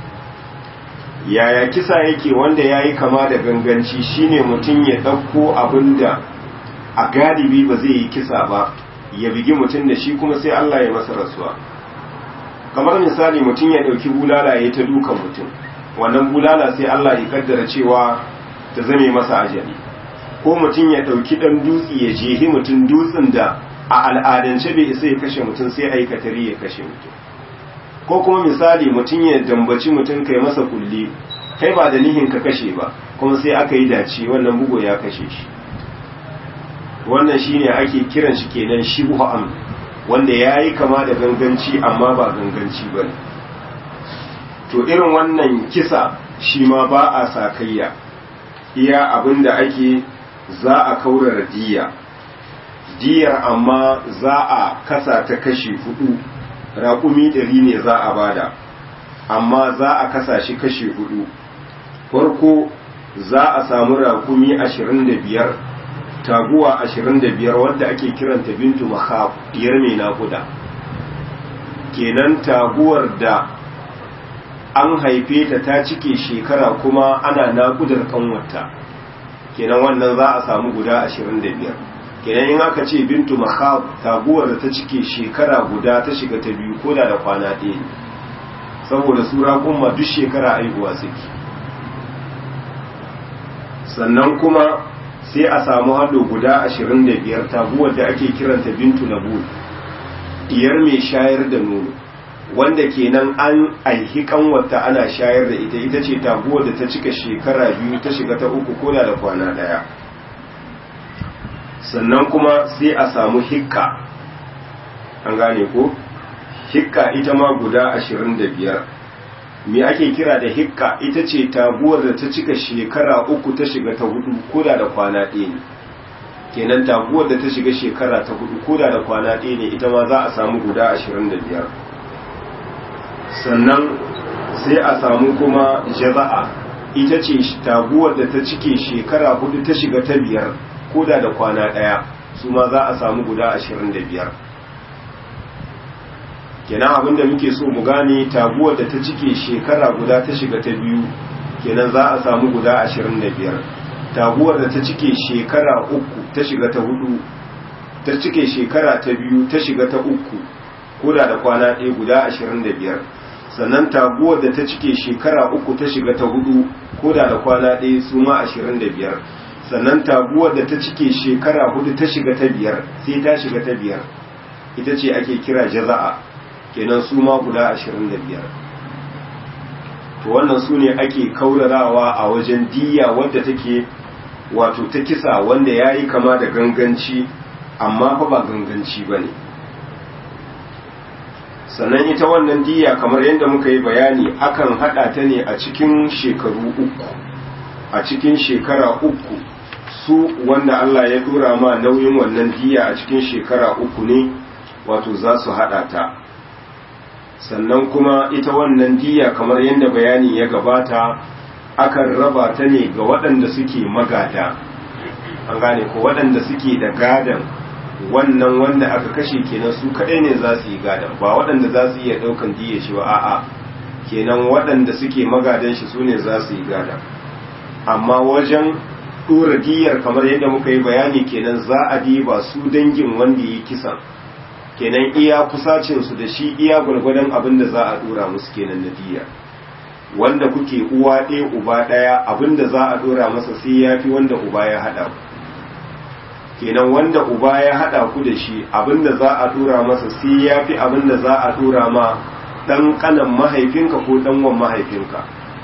yaya kisa yake wanda yayi kama da ganganci shine mutum ya dauko abinda a galibi ba zai yi kisa ba ya bigi mutum da shi kuma sai Allah ya masa rasuwa kamar misali mutum ya dauki bulala ya ta dukan mutum wannan bulala sai Allah ya kaddara cewa ta zame masa ajali ko mutum ya ɗauki ɗan dutse ya jehi mutum dutsen da a al'adance bai isa ya kashe mutum sai aikatari ya kashe mutum ko kuma misali mutum ya dambaci mutum kai masa kulli kai ba da nihin ka kashe ba kuma sai aka yi dace wannan bugo ya kashe shi wannan shine ake kiran shi kenan shibhu am wanda yayi kama da ganganci amma ba ganganci bane to irin wannan kisa shi ma ba a sakayya iya abinda ake za a kaurara diya diyar amma za a kasa ta kashi hudu raƙumi ɗari ne za a bada amma za a kasa shi kashi hudu farko za a samu raƙumi ashirin da biyar taguwa ashirin da biyar wadda ake kiranta bintu mahab diyar mai naƙuda kenan taguwar da an haife ta ta cike shekara kuma ana naƙudar kanwata kenan wannan za a samu guda ashirin da biyar kenan in aka ce bintu mahab taguwar da ta cike shekara guda ta shiga ta biyu ko da da kwana ɗaya ne saboda sura kuma duk shekara aihuwa suke sannan kuma sai a samu hado guda ashirin da biyar taguwar da ake kiranta bintu labul diyar mai shayar da nono wanda kenan an aihi kanwata ana shayar da ita ita ce taguwar da ta cika shekara biyu ta shiga ta uku koda da kwana daya sannan kuma sai a samu hikka an gane ko hikka ita ma guda ashirin da biyar me ake kira da hikka ita ce taguwar da ta cika shekara uku ta shiga ta hudu koda da kwana ɗaya ne kenan taguwar da ta shiga shekara ta hudu koda da kwana ɗaya ne ita ma za a samu guda ashirin da biyar sannan sai a samu kuma jaza'a ita ce taguwar da ta cike shekara hudu ta shiga ta biyar koda da kwana ɗaya su ma za a samu guda ashirin da biyar kenan abinda muke so mu gane taguwar da ta cike shekara guda ta shiga ta biyu kenan za a samu guda ashirin da biyar taguwar da ta cike shekara uku ta shiga ta hudu ta cike shekara ta biyu ta shiga ta uku koda da kwana ɗaya guda ashirin da biyar sannan taguwar da ta cike shekara uku ta shiga ta hudu koda da kwana ɗaya su ma ashirin da biyar sannan taguwar da ta cike shekara hudu ta shiga ta biyar sai ta shiga ta biyar ita ce ake kira jaza'a kenan su ma guda ashirin da biyar to wannan su ne ake kaurarawa a wajen diya wadda take wato ta kisa wanda ya yi kama da ganganci amma fa ba ganganci ba ne sannan ita wannan diya kamar yadda muka yi bayani akan hada ta ne a cikin shekaru uku a cikin shekara uku su wanda Allah ya dora ma nauyin wannan diya a cikin shekara uku ne wato za su hada ta sannan kuma ita wannan diya kamar yadda bayani ya gabata akan raba ta ne ga waɗanda suke magada an gane ko waɗanda suke da gadan wannan wanda aka kashe kenan su kaɗai ne za su yi gadan ba waɗanda za su iya ɗaukan diya shi ba a'a kenan waɗanda suke magadan shi su ne za su yi gadan amma wajen ɗora diyar kamar yadda muka yi bayani kenan za a diba su dangin wanda yi kisan kenan iya kusacinsu da shi iya gwargwadon abin da za a dora musu kenan na diya wanda kuke uwa ɗaya uba ɗaya abin da za a dora masa sai ya fi wanda uba ya haɗa ku kenan wanda uba ya haɗa ku da shi abin da za a dora masa sai ya fi abin da za a dora ma ɗan ƙanan mahaifinka ko ɗan wan mahaifinka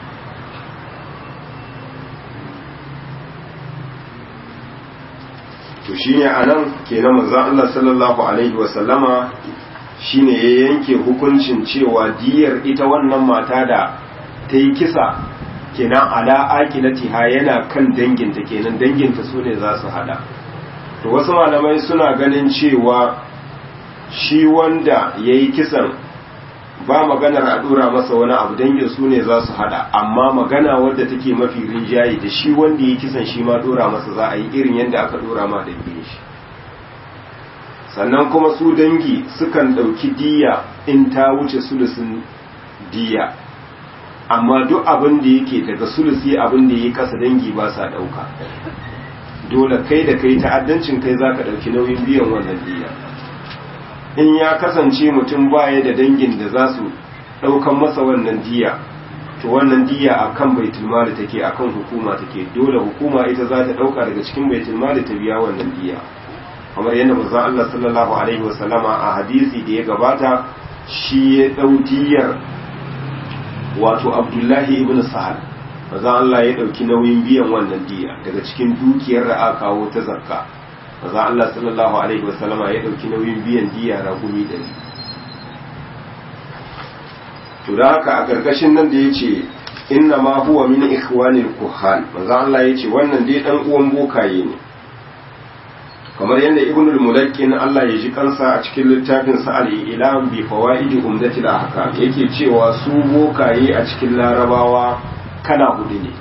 to shine anan kenan manzon Allah sallallahu alaihi wa sallama shine ya yanke hukuncin cewa diyar ita wannan mata da ta yi kisa kenan ala aqilatiha yana kan danginta kenan danginta su ne za su hada to wasu malamai suna ganin cewa shi wanda ya yi kisan ba maganar a dora masa wani abu dangin su ne za su hada amma magana wadda take mafi rinjaye da shi wanda ya kisan shi ma dora masa za a yi irin yadda aka dora ma dangin shi sannan kuma su dangi sukan ɗauki diya in ta wuce sulusin diya amma duk abin da yake daga sulusi abin da ya kasa dangi ba sa ɗauka dole kai da kai ta'addancin kai za ka ɗauki nauyin biyan wannan diya in ya kasance mutum baya da dangin da za su ɗaukan masa wannan diya to wannan diya a kan baitulmali take a kan hukuma take dole hukuma ita za ta ɗauka daga cikin baitulmali ta biya wannan diya kamar yadda manzo Allah sallallahu alaihi wasallama a hadisi da ya gabata shi ya ɗau diyar wato Abdullahi ibn Sahal maza Allah ya ɗauki nauyin biyan wannan diya daga cikin dukiyar da aka kawo ta zakka maza Allah sallallahu alaihi wasallama ya ɗauki nauyin biyan diya ragumi ɗari to da haka a ƙarƙashin nan da ya ce inna ma huwa min ikhwanil kuhan maza Allah ya ce wannan dai ɗan uwan bokaye ne kamar yadda ibnul mulakkin Allah ya ji kansa a cikin littafin sa al-ilam bi fawaidi umdatil ahkam yake cewa su bokaye a cikin larabawa kana hudu ne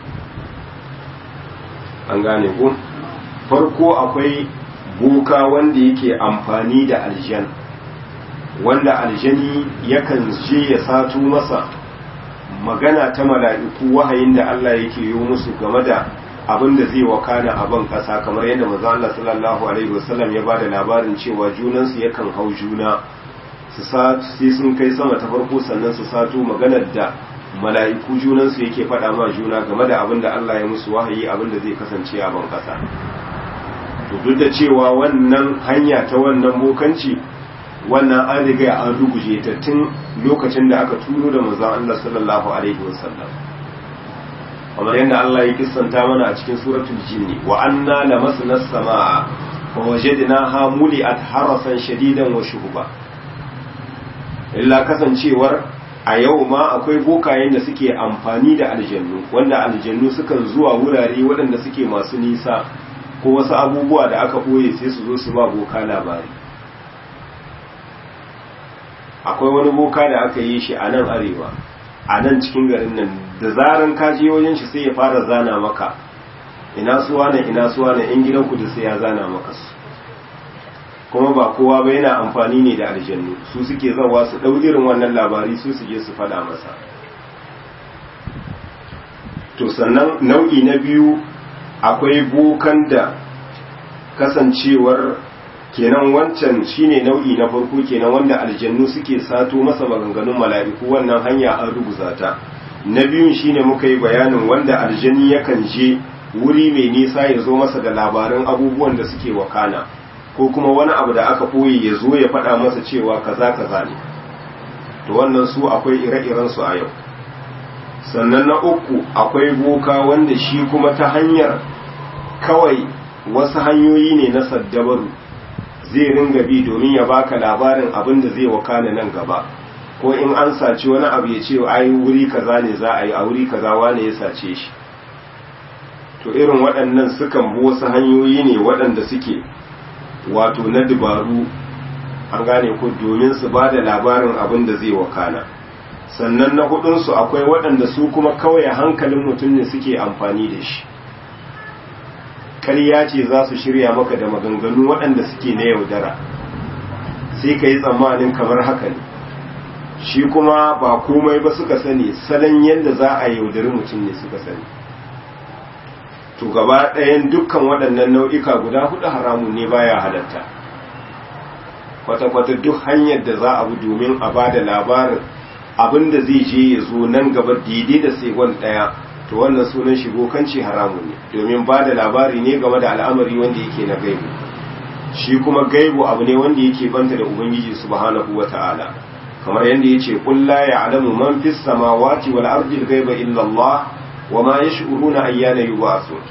an gane ku farko akwai boka wanda yake amfani da aljan wanda aljani yakan je ya sato masa magana ta mala'iku wahayin da Allah yake yi musu game da abin da zai wakana a ban kasa kamar yadda manzo Allah sallallahu alaihi wasallam ya bada labarin cewa junansu yakan hau juna su sai sun kai sama ta farko sannan su sato maganar da mala'iku junansu yake faɗa ma juna game da abin da Allah ya musu wahayi abin da zai kasance a ban kasa to duk da cewa wannan hanya ta wannan bokanci wannan an riga an ruguje ta tun lokacin da aka turo da manzon Allah sallallahu alaihi wasallam kamar yadda Allah ya kissanta mana a cikin suratul jinni wa anna lamasna as-samaa fa wajadnaha muli'at harasan shadidan wa shuhuba illa kasancewar a yau ma akwai bokayen da suke amfani da aljannu wanda aljannu sukan zuwa wurare waɗanda suke masu nisa ko wasu abubuwa da aka ɓoye sai su zo su ba boka labari akwai wani boka da aka yi shi a nan arewa a nan cikin garin nan da zaran ka je wajen shi sai ya fara zana maka ina suwa ne ina suwa ne in gidan ku da sai ya zana maka su kuma ba kowa ba yana amfani ne da aljannu su suke zawa su dau irin wannan labari su su je su fada masa to sannan nau'i na biyu akwai bokan da kasancewar kenan wancan shine nau'i na farko kenan wanda aljannu suke sato masa maganganun mala'iku wannan hanya an rubuta ta na biyun shine muka yi bayanin wanda aljani yakan je wuri mai nisa ya zo masa da labaran abubuwan da suke wakana ko kuma wani abu da aka ɓoye ya zo ya faɗa masa cewa kaza kaza ne to wannan su akwai ire-iren su a yau sannan na uku akwai boka wanda shi kuma ta hanyar kawai wasu hanyoyi ne na saddabaru zai ringa bi domin ya baka labarin abin da zai wakana nan gaba ko in an saci wani abu ya ce ai wuri kaza ne za a yi a wuri kaza wane ya sace shi to irin waɗannan sukan bi wasu hanyoyi ne waɗanda suke wato na dabaru an gane ko domin su ba da labarin abin da zai wakana sannan na hudunsu akwai waɗanda su kuma kawai hankalin mutum ne suke amfani da shi ƙarya ce za su shirya maka da maganganu waɗanda suke na yaudara sai ka yi tsammanin kamar haka ne shi kuma ba komai ba suka sani salon yadda za a yaudari mutum ne suka sani to gaba ɗayan dukkan waɗannan nau'ika guda hudu haramun ne baya halatta kwata-kwata duk hanyar da za a bi domin a ba da labarin abin da zai je ya zo nan gaba daidai da segon ɗaya to wannan sunan shigo kanci haramun ne domin ba da labari ne game da al'amari wanda yake na gaibu shi kuma gaibu abu ne wanda yake banta da ubangiji subhanahu wata'ala kamar yadda yace qul la ya'lamu man fis samawati wal ardi al ghaiba illa Allah wa ma yash'uruna ayyana yub'athun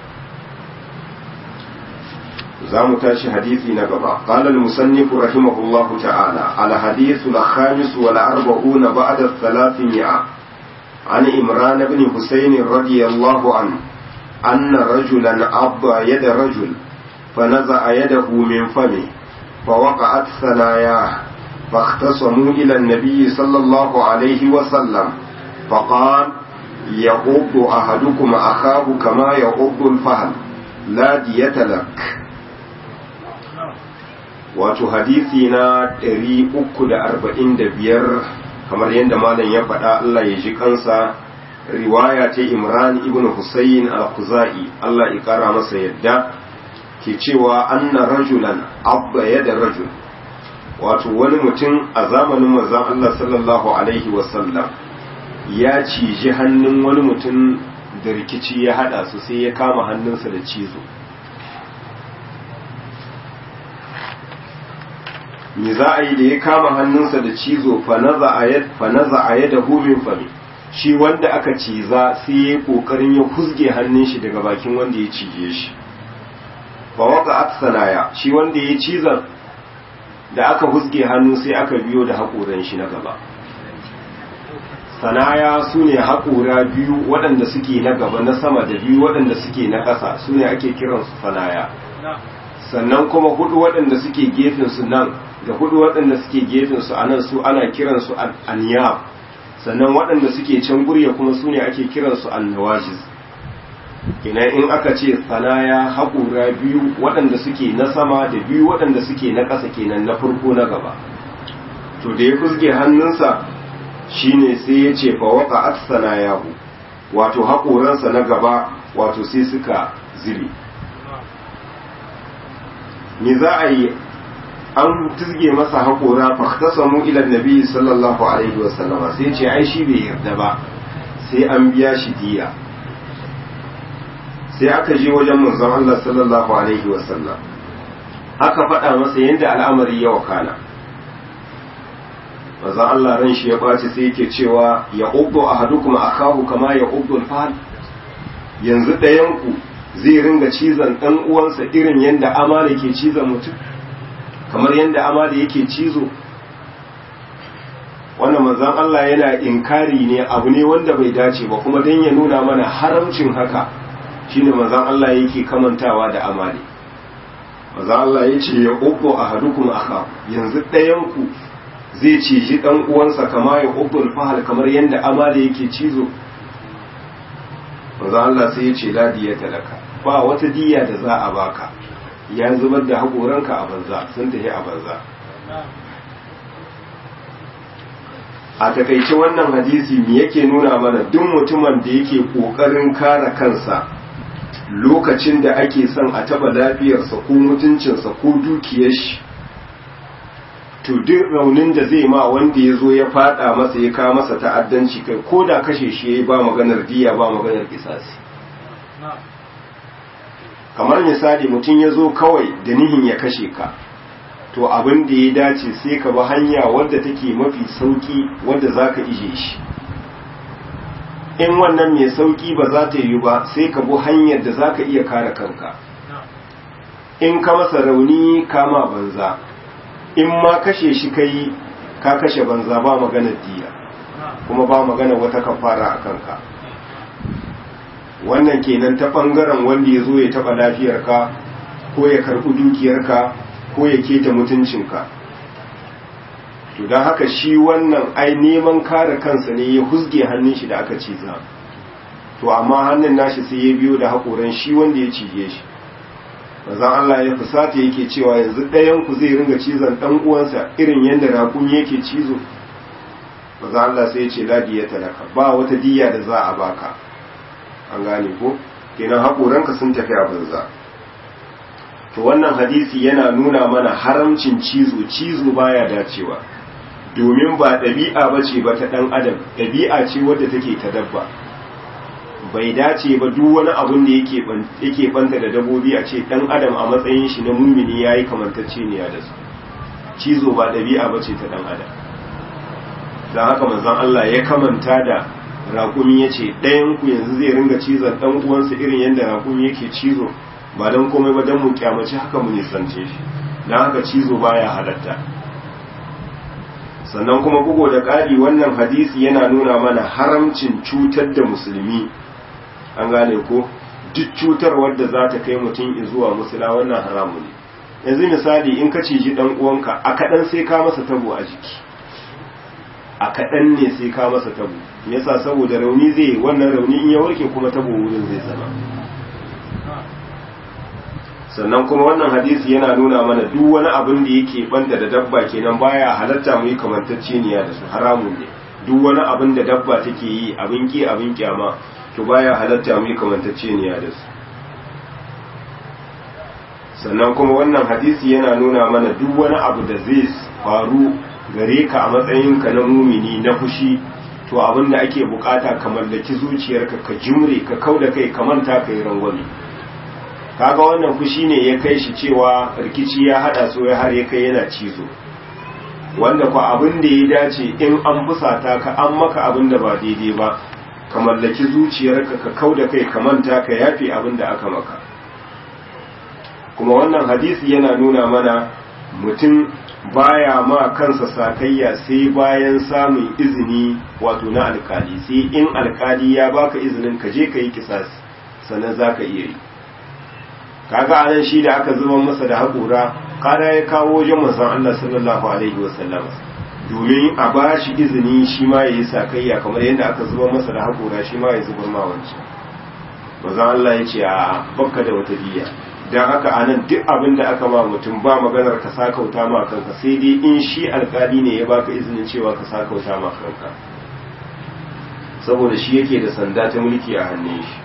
zamu tashi hadisi na gaba qala al musannif rahimahullahu ta'ala al hadith al khamis wal arba'un ba'da al thalathmi'a عن إمران بن حسين رضي الله عنه أن رجلا عض يد رجل فنزع يده من فمه فوقعت ثناياه فاختصموا إلى النبي صلى الله عليه وسلم فقال يغض أحدكم أخاه كما يغض الفهل لا دية لك wato hadisi na 345 kamar yadda malam ya faɗa Allah ya ji kansa riwaya ta Imran ibn Husayn al-Khuzai Allah ya kara masa yadda ke cewa anna rajulan abba yada rajul wato wani mutum a zamanin manzon Allah sallallahu alaihi wasallam ya ciji hannun wani mutum da rikici ya hada su sai ya kama hannunsa da cizo me za a yi da ya kama hannunsa da cizo fa naza a yada min fami shi wanda aka ciza sai ya kokarin ya huzge hannun shi daga bakin wanda ya cije shi fa waka atsanaya shi wanda ya cizan da aka huzge hannu sai aka biyo da haƙoran shi na gaba sanaya su ne haƙora biyu waɗanda suke na gaba na sama da biyu waɗanda suke na ƙasa su ne ake kiransu sanaya sannan kuma hudu waɗanda suke gefensu nan da hudu waɗanda suke gefensu a nan su ana kiransu aniyab sannan waɗanda suke can gurya kuma su ne ake kiransu annawajis kenan in aka ce sanaya haƙura biyu waɗanda suke na sama da biyu waɗanda suke na ƙasa kenan na farko na gaba to da ya fusge hannunsa shine sai ya ce fa waka aksana yahu wato haƙoransa na gaba wato sai suka zire me za a yi an tuzge masa haƙora faktasamu ila nabi sallallahu alaihi wasallama sai ce ai shi bai yarda ba sai an biya shi diya sai aka je wajen manzon Allah sallallahu alaihi wasallam aka faɗa masa yadda al'amari ya wakana manzon Allah ran shi ya ɓaci sai yake cewa ya ubdu ahadukum akahu kama ya ubdu al yanzu ɗayan ku zai ringa cizon ɗan uwansa irin yadda amala ke cizon mutum kamar yadda amala yake cizo wannan manzon Allah yana inkari ne abu ne wanda bai dace ba kuma don ya nuna mana haramcin haka shine manzon Allah yake kamantawa da amali manzon Allah ya ce ya ubdu ahadukum akahu yanzu ɗayan ku zai ciji ɗan uwansa kama ya ubdul fahal kamar yadda amali yake cizo manzo Allah sai ya ce la diyata laka ba wata diya da za a baka ya zubar da haƙoranka a banza sun tafi a banza a takaice wannan hadisi me yake nuna mana duk mutumin da yake ƙoƙarin kare kansa lokacin da ake son a taba lafiyarsa ko mutuncinsa ko dukiyar shi to duk raunin da zai ma wanda ya zo ya fada masa ya kawo masa ta'addanci kai ko da kashe shi ya yi ba maganar diya ba maganar kisasi kamar misali mutum ya zo kawai da nihin ya kashe ka to abin da ya dace sai ka bi hanya wadda take mafi sauki wadda za ka ije shi in wannan mai sauki ba za ta yi ba sai ka bi hanyar da za ka iya kare kanka in ka masa rauni kama banza in ma kashe shi kai ka kashe banza ba maganar diya kuma ba maganar wata kafara a kanka wannan kenan ta bangaren wanda ya zo ya taba lafiyarka ko ya karɓi dukiyarka ko ya keta mutuncinka to don haka shi wannan ai neman kare kansa ne ya huzge hannun shi da aka ciza to amma hannun nashi sai ya biyo da haƙoran shi wanda ya cije shi manzon Allah ya fusata yake cewa yanzu ɗayan ku zai ringa cizon ɗan uwansa irin yadda raƙumi yake cizo manzon Allah sai ya ce la diyata laka ba wata diya da za a baka an gane ko kenan haƙoranka sun tafi a banza to wannan hadisi yana nuna mana haramcin cizo cizo baya dacewa domin ba ɗabi'a ba ce ba ta ɗan adam ɗabi'a ce wadda take ta dabba bai dace ba duk wani abun da yake banta da dabobi a ce ɗan adam a matsayin shi na mumini ya yi kamantacceniya da su cizo ba ɗabi'a ba ce ta ɗan adam don haka manzon Allah ya kamanta da raƙumi ya ce ɗayanku yanzu zai ringa cizon ɗan uwansa irin yadda raƙumi yake cizo ba don komai ba don mu kyamaci haka mu nisance shi don haka cizo baya halatta sannan kuma bugo da ƙari wannan hadisi yana nuna mana haramcin cutar da musulmi an gane ko duk cutar wadda za ta kai mutum zuwa musula wannan haramu ne yanzu misali in ka ciji ɗan uwanka a kaɗan sai ka masa tabo a jiki a kaɗan ne sai ka masa tabo yasa saboda rauni zai wannan rauni in ya warke kuma tabo wurin zai zama sannan kuma wannan hadisi yana nuna mana duk wani abin da yake banda da dabba kenan baya halatta mu yi kamantacceniya da su haramun ne duk wani abin da dabba take yi abin ki abin kyama to baya halatta mu yi kamantacceniya da su sannan kuma wannan hadisi yana nuna mana duk wani abu da zai faru gare ka a matsayinka na mumini na fushi to abin da ake bukata ka mallaki zuciyarka ka jimre ka kauda kai ka manta ka yi rangwame kaga wannan fushi ne ya kai shi cewa rikici ya hada so ya har ya kai yana cizo wanda ku abin da ya dace in an fusata ka an maka abin da ba daidai ba ka mallaki zuciyarka ka kau da kai ka manta ka yafe abin da aka maka kuma wannan hadisi yana nuna mana mutum baya ma kansa sakayya sai bayan samun izini wato na alkali sai in alkali ya baka izinin ka je ka yi kisasi sannan za ka iya yi kaga anan shi da aka zuba masa da haƙura kada ya kawo wajen manzon Allah sallallahu alaihi wasallam domin a ba shi izini shi ma ya yi sakayya kamar yadda aka zuba masa da haƙura shi ma ya zubar ma wancan manzon Allah ya ce a bakka da wata biya don haka anan duk abin da aka ma mutum ba maganar ka sakauta ma kanka sai dai in shi alkali ne ya baka izinin cewa ka sakauta ma kanka saboda shi yake da sanda ta mulki a hannun shi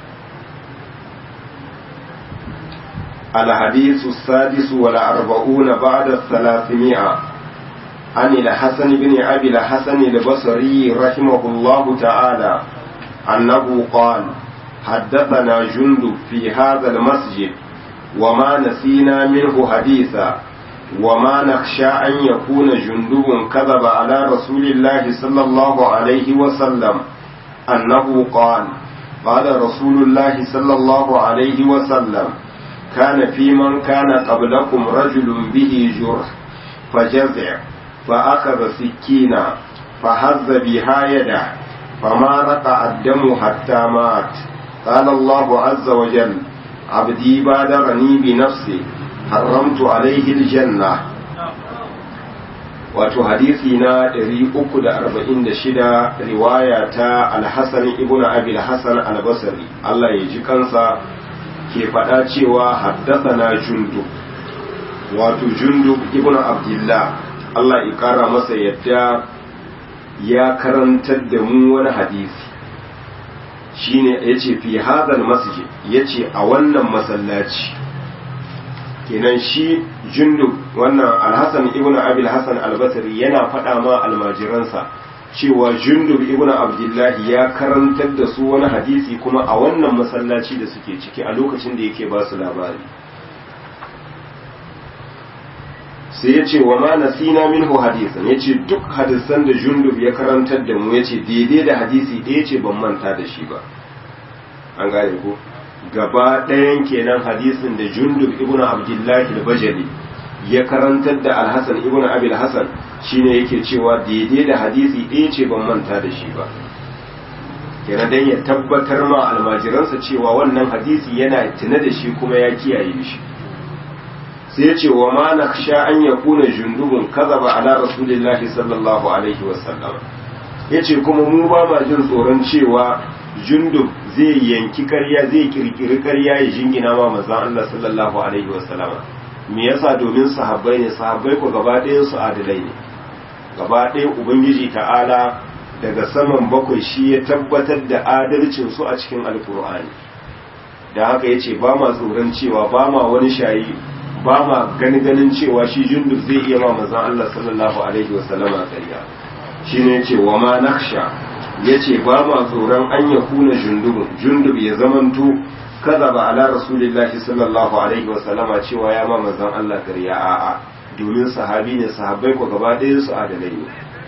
الحديث السادس والأربعون بعد الثلاثمائة عن الحسن بن أبي الحسن البصري رحمه الله تعالى أنه قال حدثنا جندب في هذا المسجد وما نسينا منه حديثا وما نخشى أن يكون جندب كذب على رسول الله صلى الله عليه وسلم أنه قال قال رسول الله صلى الله عليه وسلم كان في من كان قبلكم رجل به جرح فجزع فأخذ سكينا فهز بها يده فما رقع الدم حتى مات قال الله عز وجل عبدي بادرني بنفسي حرمت عليه الجنة wato hadisi na 346 riwaya ta alhassan ibn abil hassan albasari Allah ya ji kansa ke faɗa cewa haddasana jundub wato jundub ibn abdullah Allah ya ƙara masa yadda ya karantar da mu wani hadisi shine yace fi hadal masjid yace a wannan masallaci kenan shi jundub wannan alhassan ibn abil hassan albasri yana faɗa ma almajiransa cewa jundub ibn abdullahi ya karantar da su wani hadisi kuma a wannan masallaci da suke ciki a lokacin da yake ba su labari sai ya ce wa ma nasina minhu hadisan ya ce duk hadisan da jundub ya karantar da mu ya ce daidai da hadisi ɗaya ce ban manta da shi ba an gane ko gaba ɗayan kenan hadisin da jundub ibn abdullahi al-bajali ya karantar da alhassan ibn abil hassan shine yake cewa daidai da hadisi ɗaya ce ban manta da shi ba kenan dan ya tabbatar ma almajiransa cewa wannan hadisi yana tuna da shi kuma ya kiyaye shi sai ya ce wa ma nakhsha an yakuna jundubun kazaba ala rasulillahi sallallahu alaihi wasallam yace kuma mu ba ma jin tsoron cewa jundub zai yanki karya zai kirkiri karya ya jingina ma manzon Allah sallallahu alaihi wasallam me yasa domin sahabbai ne sahabbai ko gaba ɗayan su adalai ne gaba ɗaya ubangiji ta'ala daga saman bakwai shi ya tabbatar da adalcin su a cikin alkur'ani da haka yace ba ma tsoron cewa ba ma wani shayi ba ma gani ganin cewa shi jundub zai iya ma manzon Allah sallallahu alaihi wasallama karya shine yace wa ma nakhsha yace ba ma tsoron an yakuna jundubun jundub ya zamanto kaza ba ala rasulillahi sallallahu alaihi wasallama cewa ya ma manzon Allah karya a'a domin sahabi ne sahabbai ko gaba ɗayan su adalai ne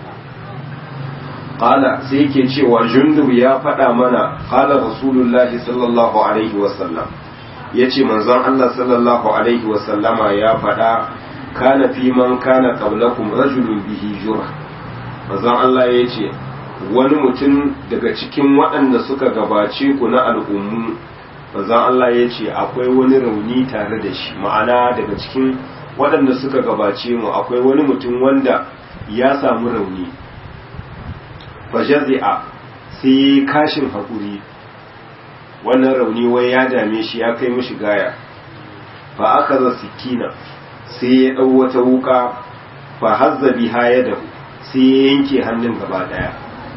qala sai yake cewa jundub ya faɗa mana qala rasulullahi sallallahu alaihi wasallam yace manzon Allah sallallahu alaihi wasallama ya faɗa kana fi man kana qablakum rajulun bihi jurh manzon Allah yace wani mutum daga cikin waɗanda suka gabace ku na al'ummu manzon Allah yace akwai wani rauni tare da shi ma'ana daga cikin waɗanda suka gabace mu akwai wani mutum wanda ya samu rauni fajazi'a sai kashin haƙuri wannan rauni wai ya dame shi ya kai mishi gaya fa aka za sikina sai ya ɗau wata wuka fa hazza biha ya dahu sai ya yanke hannun gaba ɗaya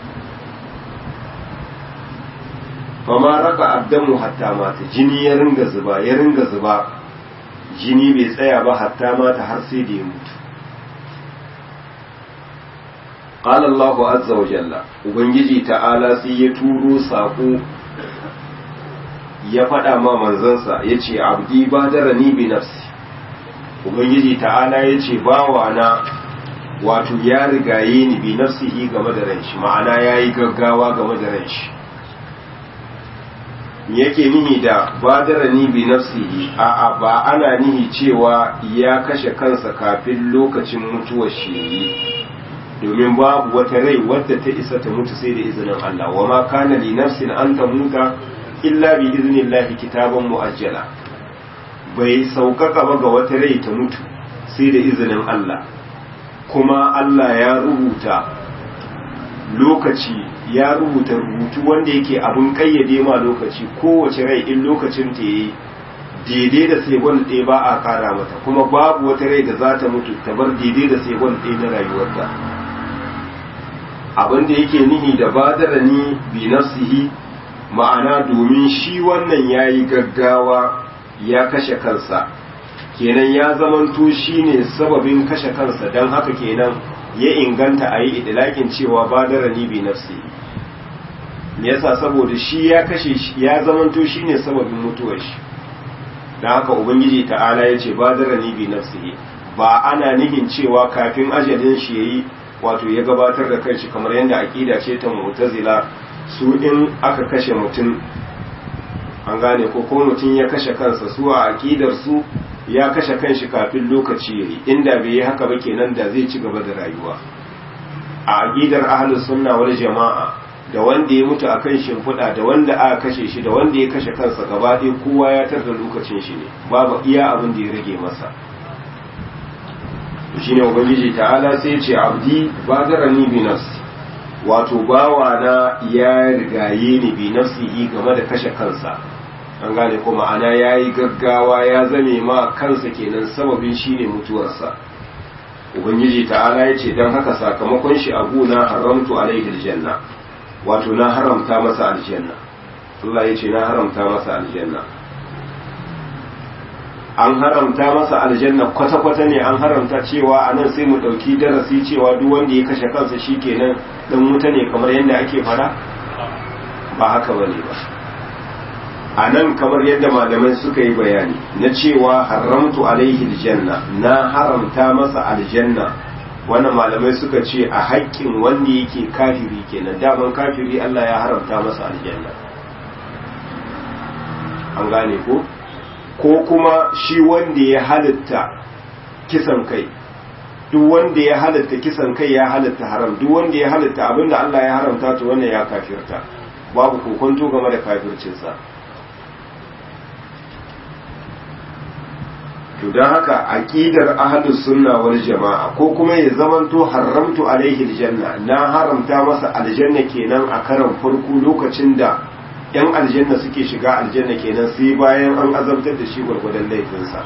fa ma raka abdamu hatta mata jini ya ringa zuba ya ringa zuba jini bai tsaya ba hatta mata har sai da ya mutu قال الله عز وجل ubangiji ta'ala sai ya turo sako ya faɗa ma manzansa ya ce abdi ba ni bi nafsi ubangiji ta'ala ya ce bawa na wato ya rigaye ni bi nafsihi game da ranshi ma'ana yayi gaggawa game da ranshi yake nihi da badarani bi nafsihi a'a ba ana nihi cewa ya kashe kansa kafin lokacin mutuwar shi domin babu wata rai wadda ta isa ta mutu sai da izinin Allah wa ma kana li nafsin an tamuta illa bi iznillahi kitaban muajjala bai saukaka ba ga wata rai ta mutu sai da izinin Allah kuma Allah ya rubuta lokaci ya rubuta rubutu wanda yake abin kayyade ma lokaci kowace rai in lokacin ta yi daidai da segon ɗaya ba a kara mata kuma babu wata rai da za ta mutu ta bar daidai da segon ɗaya na rayuwarta abin da yake nihi da badara ni bi nafsihi ma'ana domin shi wannan ya yi gaggawa ya kashe kansa kenan ya zamanto shi ne sababin kashe kansa don haka kenan ya inganta a yi idilakin cewa badara ni bi nafsi yasa saboda shi ya kashe shi ya zamanto shi ne sababin mutuwar shi don haka ubangiji ta'ala ya ce badara ni bi nafsi ba ana nihin cewa kafin ajalin shi ya yi wato ya gabatar da kanshi kamar yadda aƙida ce ta mu'tazila su in aka kashe mutum an gane ko ko mutum ya kashe kansa su a aƙidar su ya kashe kanshi kafin lokaci yayi inda bai yi haka ba kenan da zai ci gaba da rayuwa a aqidar ahlus sunna wal jama'a da wanda ya mutu akan shimfiɗa da wanda aka kashe shi da wanda ya kashe kansa gaba ɗaya kowa ya tar da lokacin shi ne babu iya abin da ya rage masa shine ubangiji ta'ala sai ya ce abdi badarani bi nafsi wato bawa na ya rigaye ni bi nafsihi game da kashe kansa an gane ko ma'ana ya yi gaggawa ya zame ma kansa kenan sababin shine mutuwarsa ubangiji ta'ala ya ce don haka sakamakon shi abu na haramtu alaihi aljanna wato na haramta masa aljanna Allah ya ce na haramta masa aljanna an haramta masa aljanna kwata-kwata ne an haramta cewa a nan sai mu ɗauki darasi cewa duk wanda ya kashe kansa shi kenan ɗan wuta ne kamar yadda ake fara ba haka ba ne ba a nan kamar yadda malamai suka yi bayani na cewa haramtu alaihi aljanna na haramta masa aljanna wannan malamai suka ce a haƙƙin wanda yake kafiri kenan daman kafiri Allah ya haramta masa aljanna an gane ko ko kuma shi wanda ya halitta kisan kai duk wanda ya halitta kisan kai ya halitta haram duk wanda ya halitta abinda Allah ya haramta to wannan ya kafirta babu kokonto game da kafircinsa to don haka aqidar ahlus sunna wal jama'a ko kuma ya zamanto haramtu alaihi aljanna na haramta masa aljanna kenan a karan farko lokacin da yan aljanna suke shiga aljanna kenan sai bayan an azabtar da shi gwargwadon laifinsa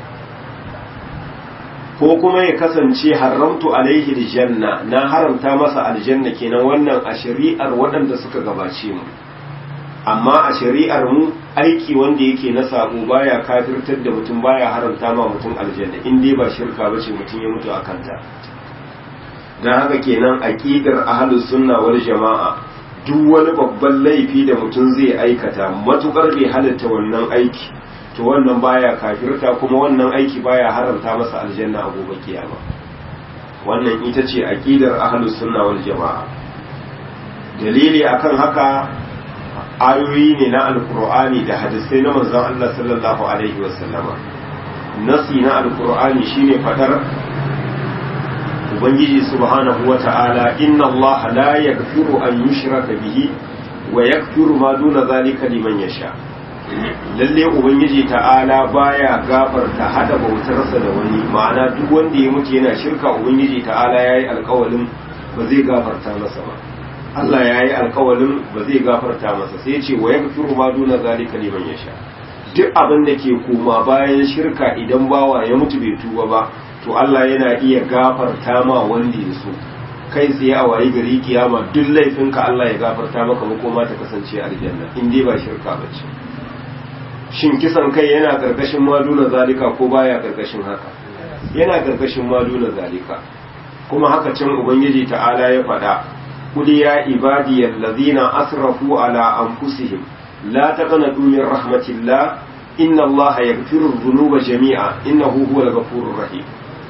ko kuma ya kasance haramtu alaihi aljanna na haramta masa aljanna kenan wannan a shari'ar waɗanda suka gabace mu amma a shari'ar mu aiki wanda yake na sabo baya kafirtar da mutum baya haramta ma mutum aljanna in dai ba shirka bace mutum ya mutu akan ta dan haka kenan aqidar ahlus sunna wal jama'a duk wani babban laifi da mutum zai aikata matukar bai halatta wannan aiki to wannan baya kafirta kuma wannan aiki baya haramta masa aljanna a gobe kiyama wannan ita ce aqidar ahlus sunna wal jama'a dalili akan haka ayoyi ne na alkur'ani da hadisai na manzon Allah sallallahu alaihi wasallama nasi na alkur'ani shine fadar ubangiji subhanahu wata'ala inna Allah la yaghfiru an yushraka bihi wa yaghfiru ma duna zalika liman yasha lalle ubangiji ta'ala baya gafarta hada bautarsa da wani ma'ana duk wanda ya mutu yana shirka ubangiji ta'ala yayi alƙawalin ba zai gafarta masa ba Allah ya yi alkawalin ba zai gafarta masa sai ce wa ya gafiru ma duna zalika liman yasha duk abin da ke koma bayan shirka idan bawa ya mutu bai tuba ba to Allah yana iya gafarta ma wanda ya so kai tsaye a wayi gari kiyama duk laifinka Allah ya gafarta maka makoma ta kasance aljanna in dai ba shirka ba ce shin kisan kai yana karkashin maduna zalika ko baya karkashin haka yana karkashin maduna zalika kuma haka can ubangiji ta'ala ya faɗa قل يا عبادي الذين أسرفوا على أنفسهم لا تقنطوا من رحمة الله إن الله يغفر الذنوب جميعا إنه هو الغفور الرحيم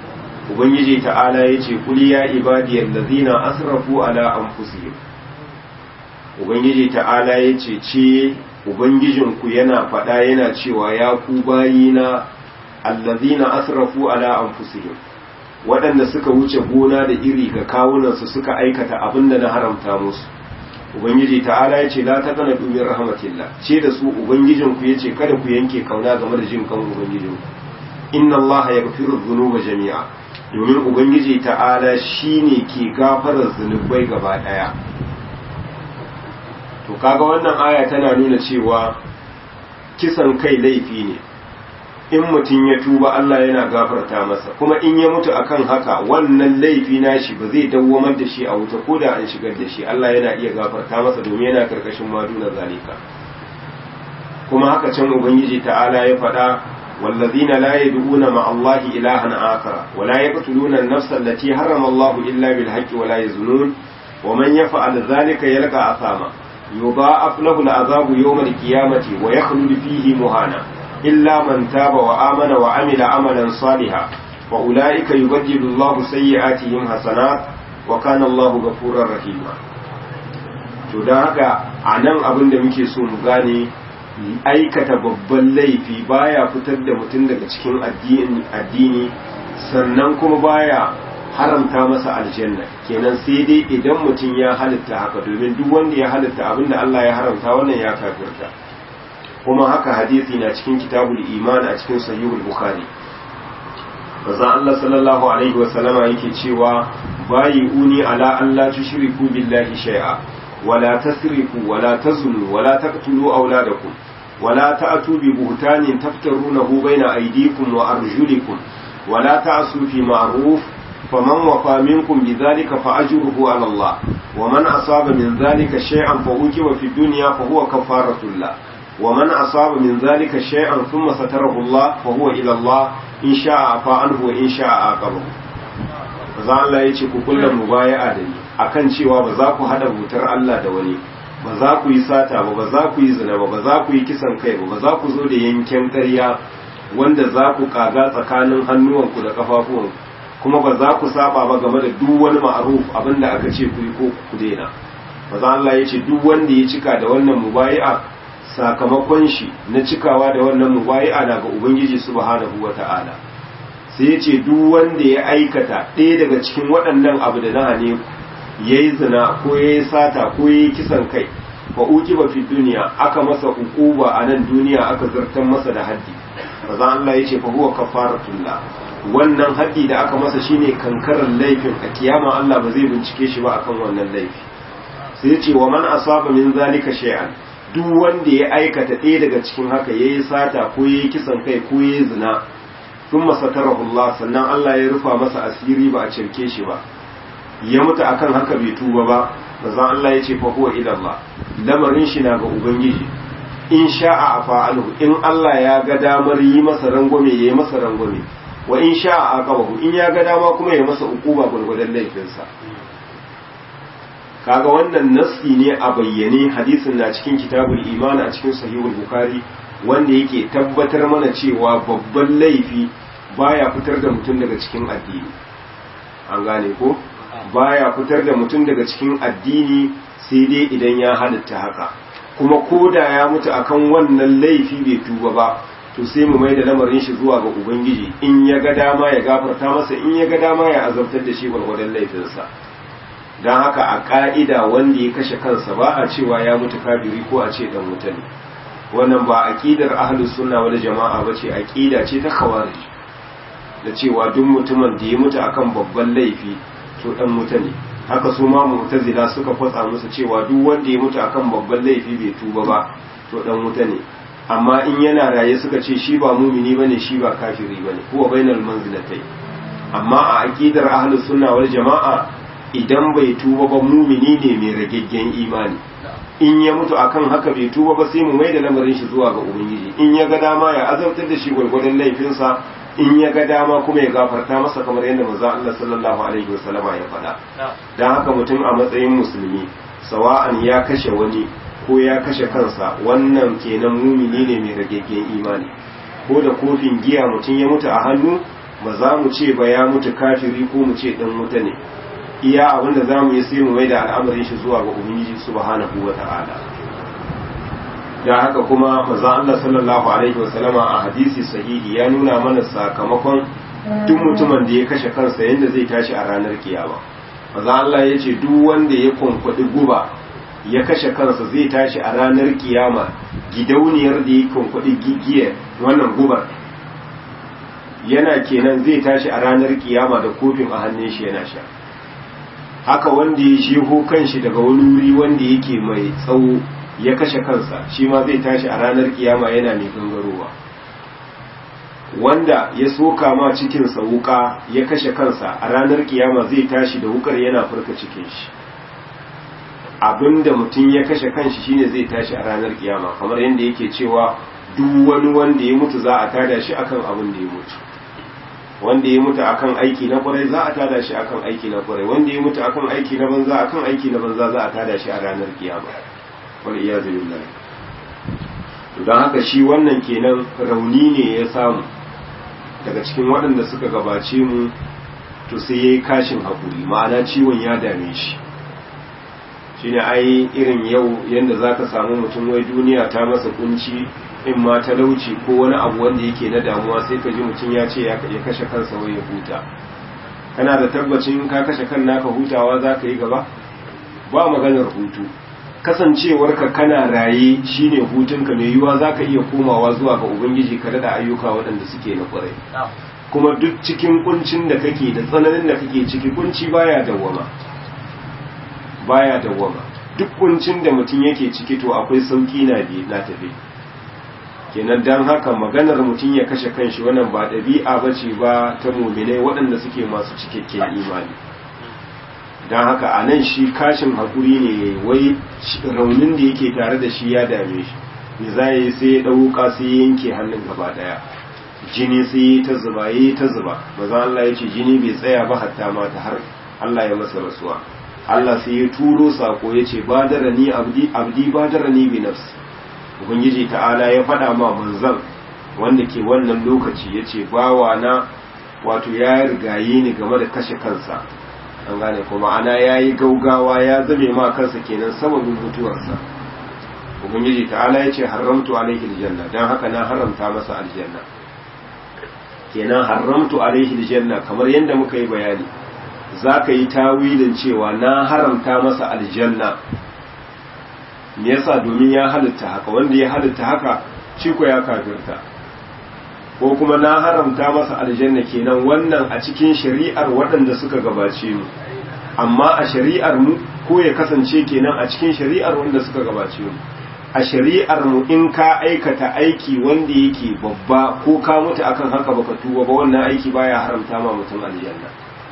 ubangiji ta'ala yace kul ya ibadiyal ladzina asrafu ala anfusihim ubangiji ta'ala yace ce ubangijinku yana faɗa yana cewa ya ku bayina allazina asrafu ala anfusihim waɗanda suka wuce gona da iri ga kawunansu suka aikata abin da na haramta musu ubangiji ta'ala ya ce la ta kana dumin rahmatillah ce da su ubangijinku ya ce kada ku yanke kauna game da jin kan ubangijinku inna allaha yaghfiru dhunuba jami'a domin ubangiji ta'ala shine ke gafarar zunubai gaba daya to kaga wannan aya tana nuna cewa kisan kai laifi ne in mutum ya tuba Allah yana gafarta masa kuma in ya mutu akan haka wannan laifi nashi ba zai dawwamar da shi a wuta ko da an shigar da shi Allah yana iya gafarta masa domin yana karkashin maduna zalika kuma haka can ubangiji ta'ala ya faɗa wallazina la yad'una ma Allah ilahan akhar wa la yaqtuluna an-nafsa allati harrama Allah illa bil haqqi wa la yazunun wa man yaf'al dhalika yalqa athama yudha'af lahu al-'adhabu yawm al-qiyamati wa yakhlud fihi muhana إلا من تاب وآمن وعمل عملا صالحا وأولئك يبدل الله سيئاتهم حسنات وكان الله غفورا رحيما to don haka a nan abin da muke so mu gane aikata babban laifi baya fitar da mutum daga cikin addini sannan kuma baya haramta masa aljanna kenan sai dai idan mutum ya halitta haka domin duk wanda ya halitta abin da Allah ya haramta wannan ya kafirta kuma haka hadisi na cikin kitabul iman a cikin sahihul bukhari manzon Allah sallallahu alaihi wa sallama yake cewa bayi uni ala an la tushriku billahi shay'a wala tasrifu wala tazunu wala taqtulu auladakum wala ta'tu bi buhtanin taftarunahu baina aydikum wa arjulikum wala ta'su fi ma'ruf faman wafa minkum bidhalika fa ajruhu ala Allah ومن أصاب من ذلك شيئا فأوجب في الدنيا فهو كفارة الله ومن أصاب من ذلك شيئا ثم ستره الله فهو إلى الله إن شاء عفا عنه وإن شاء عاقبه za Allah ya ce ku kulla mubaya'a da ni akan cewa ba za ku hada butar Allah da wani ba za ku yi sata ba ba za ku yi zina ba ba za ku yi kisan kai ba ba za ku zo da yanken ƙarya wanda za ku kaga tsakanin hannuwanku da kafafuwanku kuma ba za ku saba ba game da duk wani ma'aruf abinda aka ce ku yi ko ku daina maza Allah ya ce duk wanda ya cika da wannan mubayi'a sakamakon shi na cikawa da wannan mubayi'a na ga ubangiji subhanahu wata'ala sai ya ce duk wanda ya aikata ɗaya daga cikin waɗannan abu da na hane ya yi zina ko ya yi sata ko ya yi kisan kai fa uki ba fi duniya aka masa ukuba a nan duniya aka zartar masa da haddi maza Allah ya ce fa huwa kafaratullah wannan haɗi da aka masa shine kankarar laifin a kiyama Allah ba zai bincike shi ba akan wannan laifi sai ce wa man asaba min zalika shay'an duk wanda ya aikata ɗaya daga cikin haka yayi sata ko yayi kisan kai ko yayi zina thumma satarahu Allah sannan Allah ya rufa masa asiri ba a cirke shi ba ya mutu akan haka bai tuba ba manzon Allah ya ce fa huwa ila Allah lamarin shi na ga ubangiji in sha'a afa anhu in Allah ya ga damar yi masa rangwame yayi masa rangwame wa in sha aqabahu in ya ga dama kuma ya masa ukuba gurgudan laifinsa kaga wannan nassi ne a bayyane hadisin na cikin kitabul iman a cikin sahihul bukhari wanda yake tabbatar mana cewa babban laifi baya fitar da mutum daga cikin addini an gane ko baya fitar da mutum daga cikin addini sai dai idan ya halitta haka kuma koda ya mutu akan wannan laifi bai tuba ba to sai mu mai da lamarin shi zuwa ga ubangiji in ya ga dama ya gafarta masa in ya ga dama ya azabtar da shi gwargwadon laifinsa don haka a ka'ida wanda ya kashe kansa ba a cewa ya mutu kafiri ko a ce dan wuta ne wannan ba aqidar ahlus sunna wal jama'a bace aqida ce ta khawarij da cewa duk mutumin da ya mutu akan babban laifi to dan wuta ne haka su ma mu'tazila suka fatsa musu cewa duk wanda ya mutu akan babban laifi bai tuba ba to dan wuta ne amma in yana raye suka ce shi ba mumini bane shi ba kafiri bane huwa bainal manzilatai amma a aqidar ahlus sunna wal jama'a idan bai tuba ba mumini ne mai ragaggen imani in ya mutu akan haka bai tuba ba sai mu mai da lamarin shi zuwa ga ubangiji in ya ga dama ya azabtar da shi gwargwadon laifinsa in ya ga dama kuma ya gafarta masa kamar yadda manzo Allah sallallahu alaihi wasallama ya faɗa dan haka mutum a matsayin musulmi sawa'an ya kashe wani ko ya kashe kansa wannan kenan mumini ne mai ragaggen imani ko da kofin giya mutum ya mutu a hannu ba za mu ce ba ya mutu kafiri ko mu ce dan wuta ne iya abin da za mu yi sai mu mai da al'amarin shi zuwa ga ubangiji subhanahu wa ta'ala da haka kuma maza Allah sallallahu alaihi wa sallama a hadisi sahihi ya nuna mana sakamakon duk mutumin da ya kashe kansa yadda zai tashi a ranar kiyama maza Allah ya ce duk wanda ya kwankwaɗi guba ya kashe kansa zai tashi a ranar kiyama gidauniyar da ya kwankwaɗi gigiyar wannan gubar yana kenan zai tashi a ranar kiyama da kofin a hannun shi yana sha haka wanda ya sheho kanshi daga wani wuri wanda yake mai tsawo ya kashe kansa shi ma zai tashi a ranar kiyama yana mai gangarowa wanda ya soka ma cikinsa wuka ya kashe kansa a ranar kiyama zai tashi da wukar yana furka cikin shi abinda mutum ya kashe kanshi shine zai tashi a ranar kiyama kamar yadda yake cewa duk wani wanda ya mutu za a tada shi akan abin da ya mutu wanda ya mutu akan aiki na kwarai za a tada shi akan aiki na kwarai wanda ya mutu akan aiki na banza akan aiki na banza za a tada shi a ranar kiyama wal iyazu billahi to dan haka shi wannan kenan rauni ne ya samu daga cikin waɗanda suka gabace mu to sai yayi kashin hakuri ma'ana ciwon ya dame shi shine ai irin yau yanda zaka samu mutum wai duniya ta masa kunci in ma talauci ko wani abu wanda yake na damuwa sai ka ji mutum ya ce ya kashe kansa wai ya huta kana da tabbacin ka kashe kan naka hutawa za ka yi gaba ba maganar hutu kasancewarka kana raye shine hutunka mai yiwuwa za ka iya komawa zuwa ga ubangiji ka da ayyuka waɗanda suke na ƙwarai kuma duk cikin kuncin da kake da tsananin da kake ciki kunci baya dawwama baya dawwama duk kuncin da mutum yake ciki to akwai sauki na bi na tafi kenan dan haka maganar mutum ya kashe kanshi wannan ba ɗabi'a bace ba ta muminai waɗanda suke masu cikakken imani don haka a nan shi kashin haƙuri ne wai raunin da yake tare da shi ya dame shi me za yi sai ya ɗauka sai ya yanke hannun gaba ɗaya jini sai ya ta zuba ya ta zuba maza Allah ya ce jini bai tsaya ba hatta mata har Allah ya masa rasuwa Allah sai ya turo sako ya ce badara ni abdi abdi badara ni bi nafsi ubangiji ta'ala ya faɗa ma manzan wanda ke wannan lokaci ya ce bawa na wato ya rigaye ni game da kashe kansa an gane kuma ana ya yi gaugawa ya zame ma kansa kenan sababin mutuwarsa ubangiji ta'ala ya ce haramtu alaihi aljanna don haka na haramta masa aljanna kenan haramtu alaihi aljanna kamar yadda muka yi bayani za ka yi tawilin cewa na haramta masa aljanna me yasa domin ya halitta haka wanda ya halitta haka shi ko ya kafirta ko kuma na haramta masa aljanna kenan wannan a cikin shari'ar waɗanda suka gabace mu amma a shari'ar mu ko ya kasance kenan a cikin shari'ar wanda suka gabace mu a shari'ar mu in ka aikata aiki wanda yake babba ko ka mutu akan haka baka tuba ba wannan aiki baya haramta ma mutum aljanna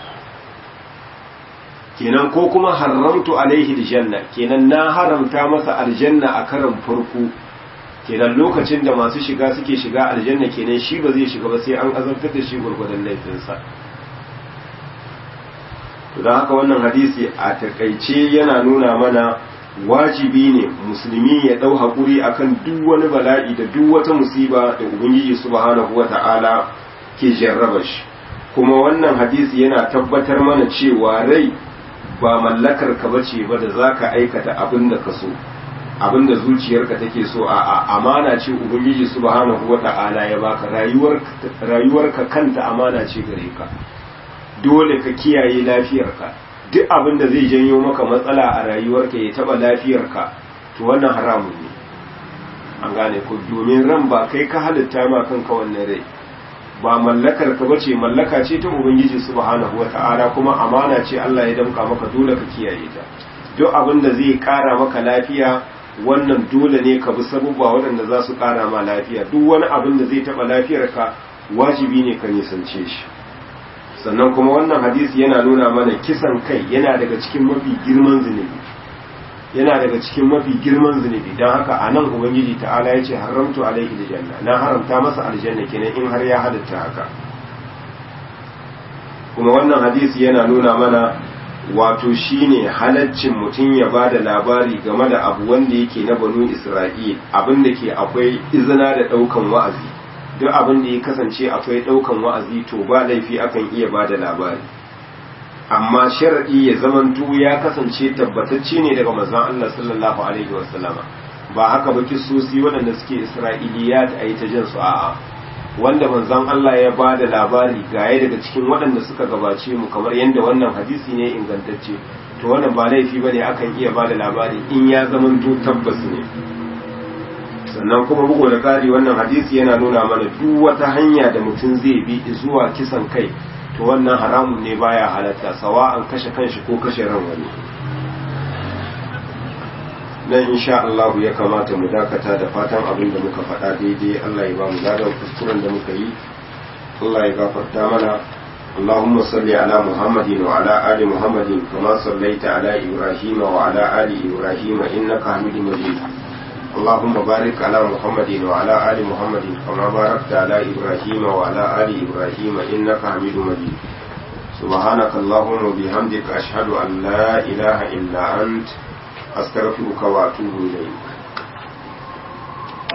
kenan ko kuma haramtu alaihi aljanna kenan na haramta masa aljanna a karan farko kenan lokacin da masu shiga suke shiga aljanna kenan shi ba zai shiga ba sai an azabtar da shi gurgurdan laifinsa to don haka wannan hadisi a takaice yana nuna mana wajibi ne musulmi ya dau hakuri akan duk wani bala'i da duk wata musiba da ubangiji subhanahu wata'ala ke jarraba shi kuma wannan hadisi yana tabbatar mana cewa rai ba mallakar ka bace ba da zaka aikata abin da ka so abin da zuciyarka take so a amana ce ubangiji subhanahu wata'ala ya baka rayuwar rayuwarka kanta amana ce gare ka dole ka kiyaye lafiyarka duk abin da zai janyo maka matsala a rayuwarka ya taba lafiyarka to wannan haramun ne an gane ko domin ran ba kai ka halitta ma kanka wannan rai ba mallakar ka bace mallaka ce ta ubangiji subhanahu wata'ala kuma amana ce Allah ya damka maka dole ka kiyaye ta duk abin da zai kara maka lafiya wannan dole ne ka bi sabubba waɗanda za su kara ma lafiya duk wani abin da zai taɓa lafiyarka wajibi ne ka nisance shi sannan kuma wannan hadisi yana nuna mana kisan kai yana daga cikin mafi girman zunubi yana daga cikin mafi girman zunubi don haka a nan ubangiji ta'ala ya ce haramtu alaihi aljanna na haramta masa aljanna kenan in har ya halitta haka kuma wannan hadisi yana nuna mana wato shine halaccin mutum ya ba da labari game da abu wanda yake na banu isra'il abin da ke akwai izina da ɗaukan wa'azi duk abin da ya kasance akwai ɗaukan wa'azi to ba laifi akan iya ba da labari amma shar'i ya zamanto ya kasance tabbatacce ne daga manzon Allah sallallahu alaihi wasallama ba haka ba kisosi waɗanda suke isra'iliyat a yi ta jin su a'a wanda manzon Allah ya ba da labari gaye daga cikin waɗanda suka gabace mu kamar yadda wannan hadisi ne ingantacce to wannan ba laifi ba ne akan iya ba da labari in ya zamanto tabbas ne sannan kuma bugu da ƙari wannan hadisi yana nuna mana duk wata hanya da mutum zai bi zuwa kisan kai to wannan haramun ne baya halatta sawa an kashe kanshi ko kashe ran wani nan insha Allah ya kamata mu dakata da fatan abin da muka faɗa daidai Allah ya ba mu ladan kuskuren da muka yi Allah ya gafarta mana اللهم صل على محمد وعلى آل محمد كما صليت على إبراهيم وعلى آل إبراهيم إنك حميد مجيد اللهم بارك على محمد وعلى آل محمد كما باركت على إبراهيم وعلى آل إبراهيم إنك حميد مجيد سبحانك اللهم وبحمدك أشهد أن لا إله إلا أنت أستغفرك وأتوب إليك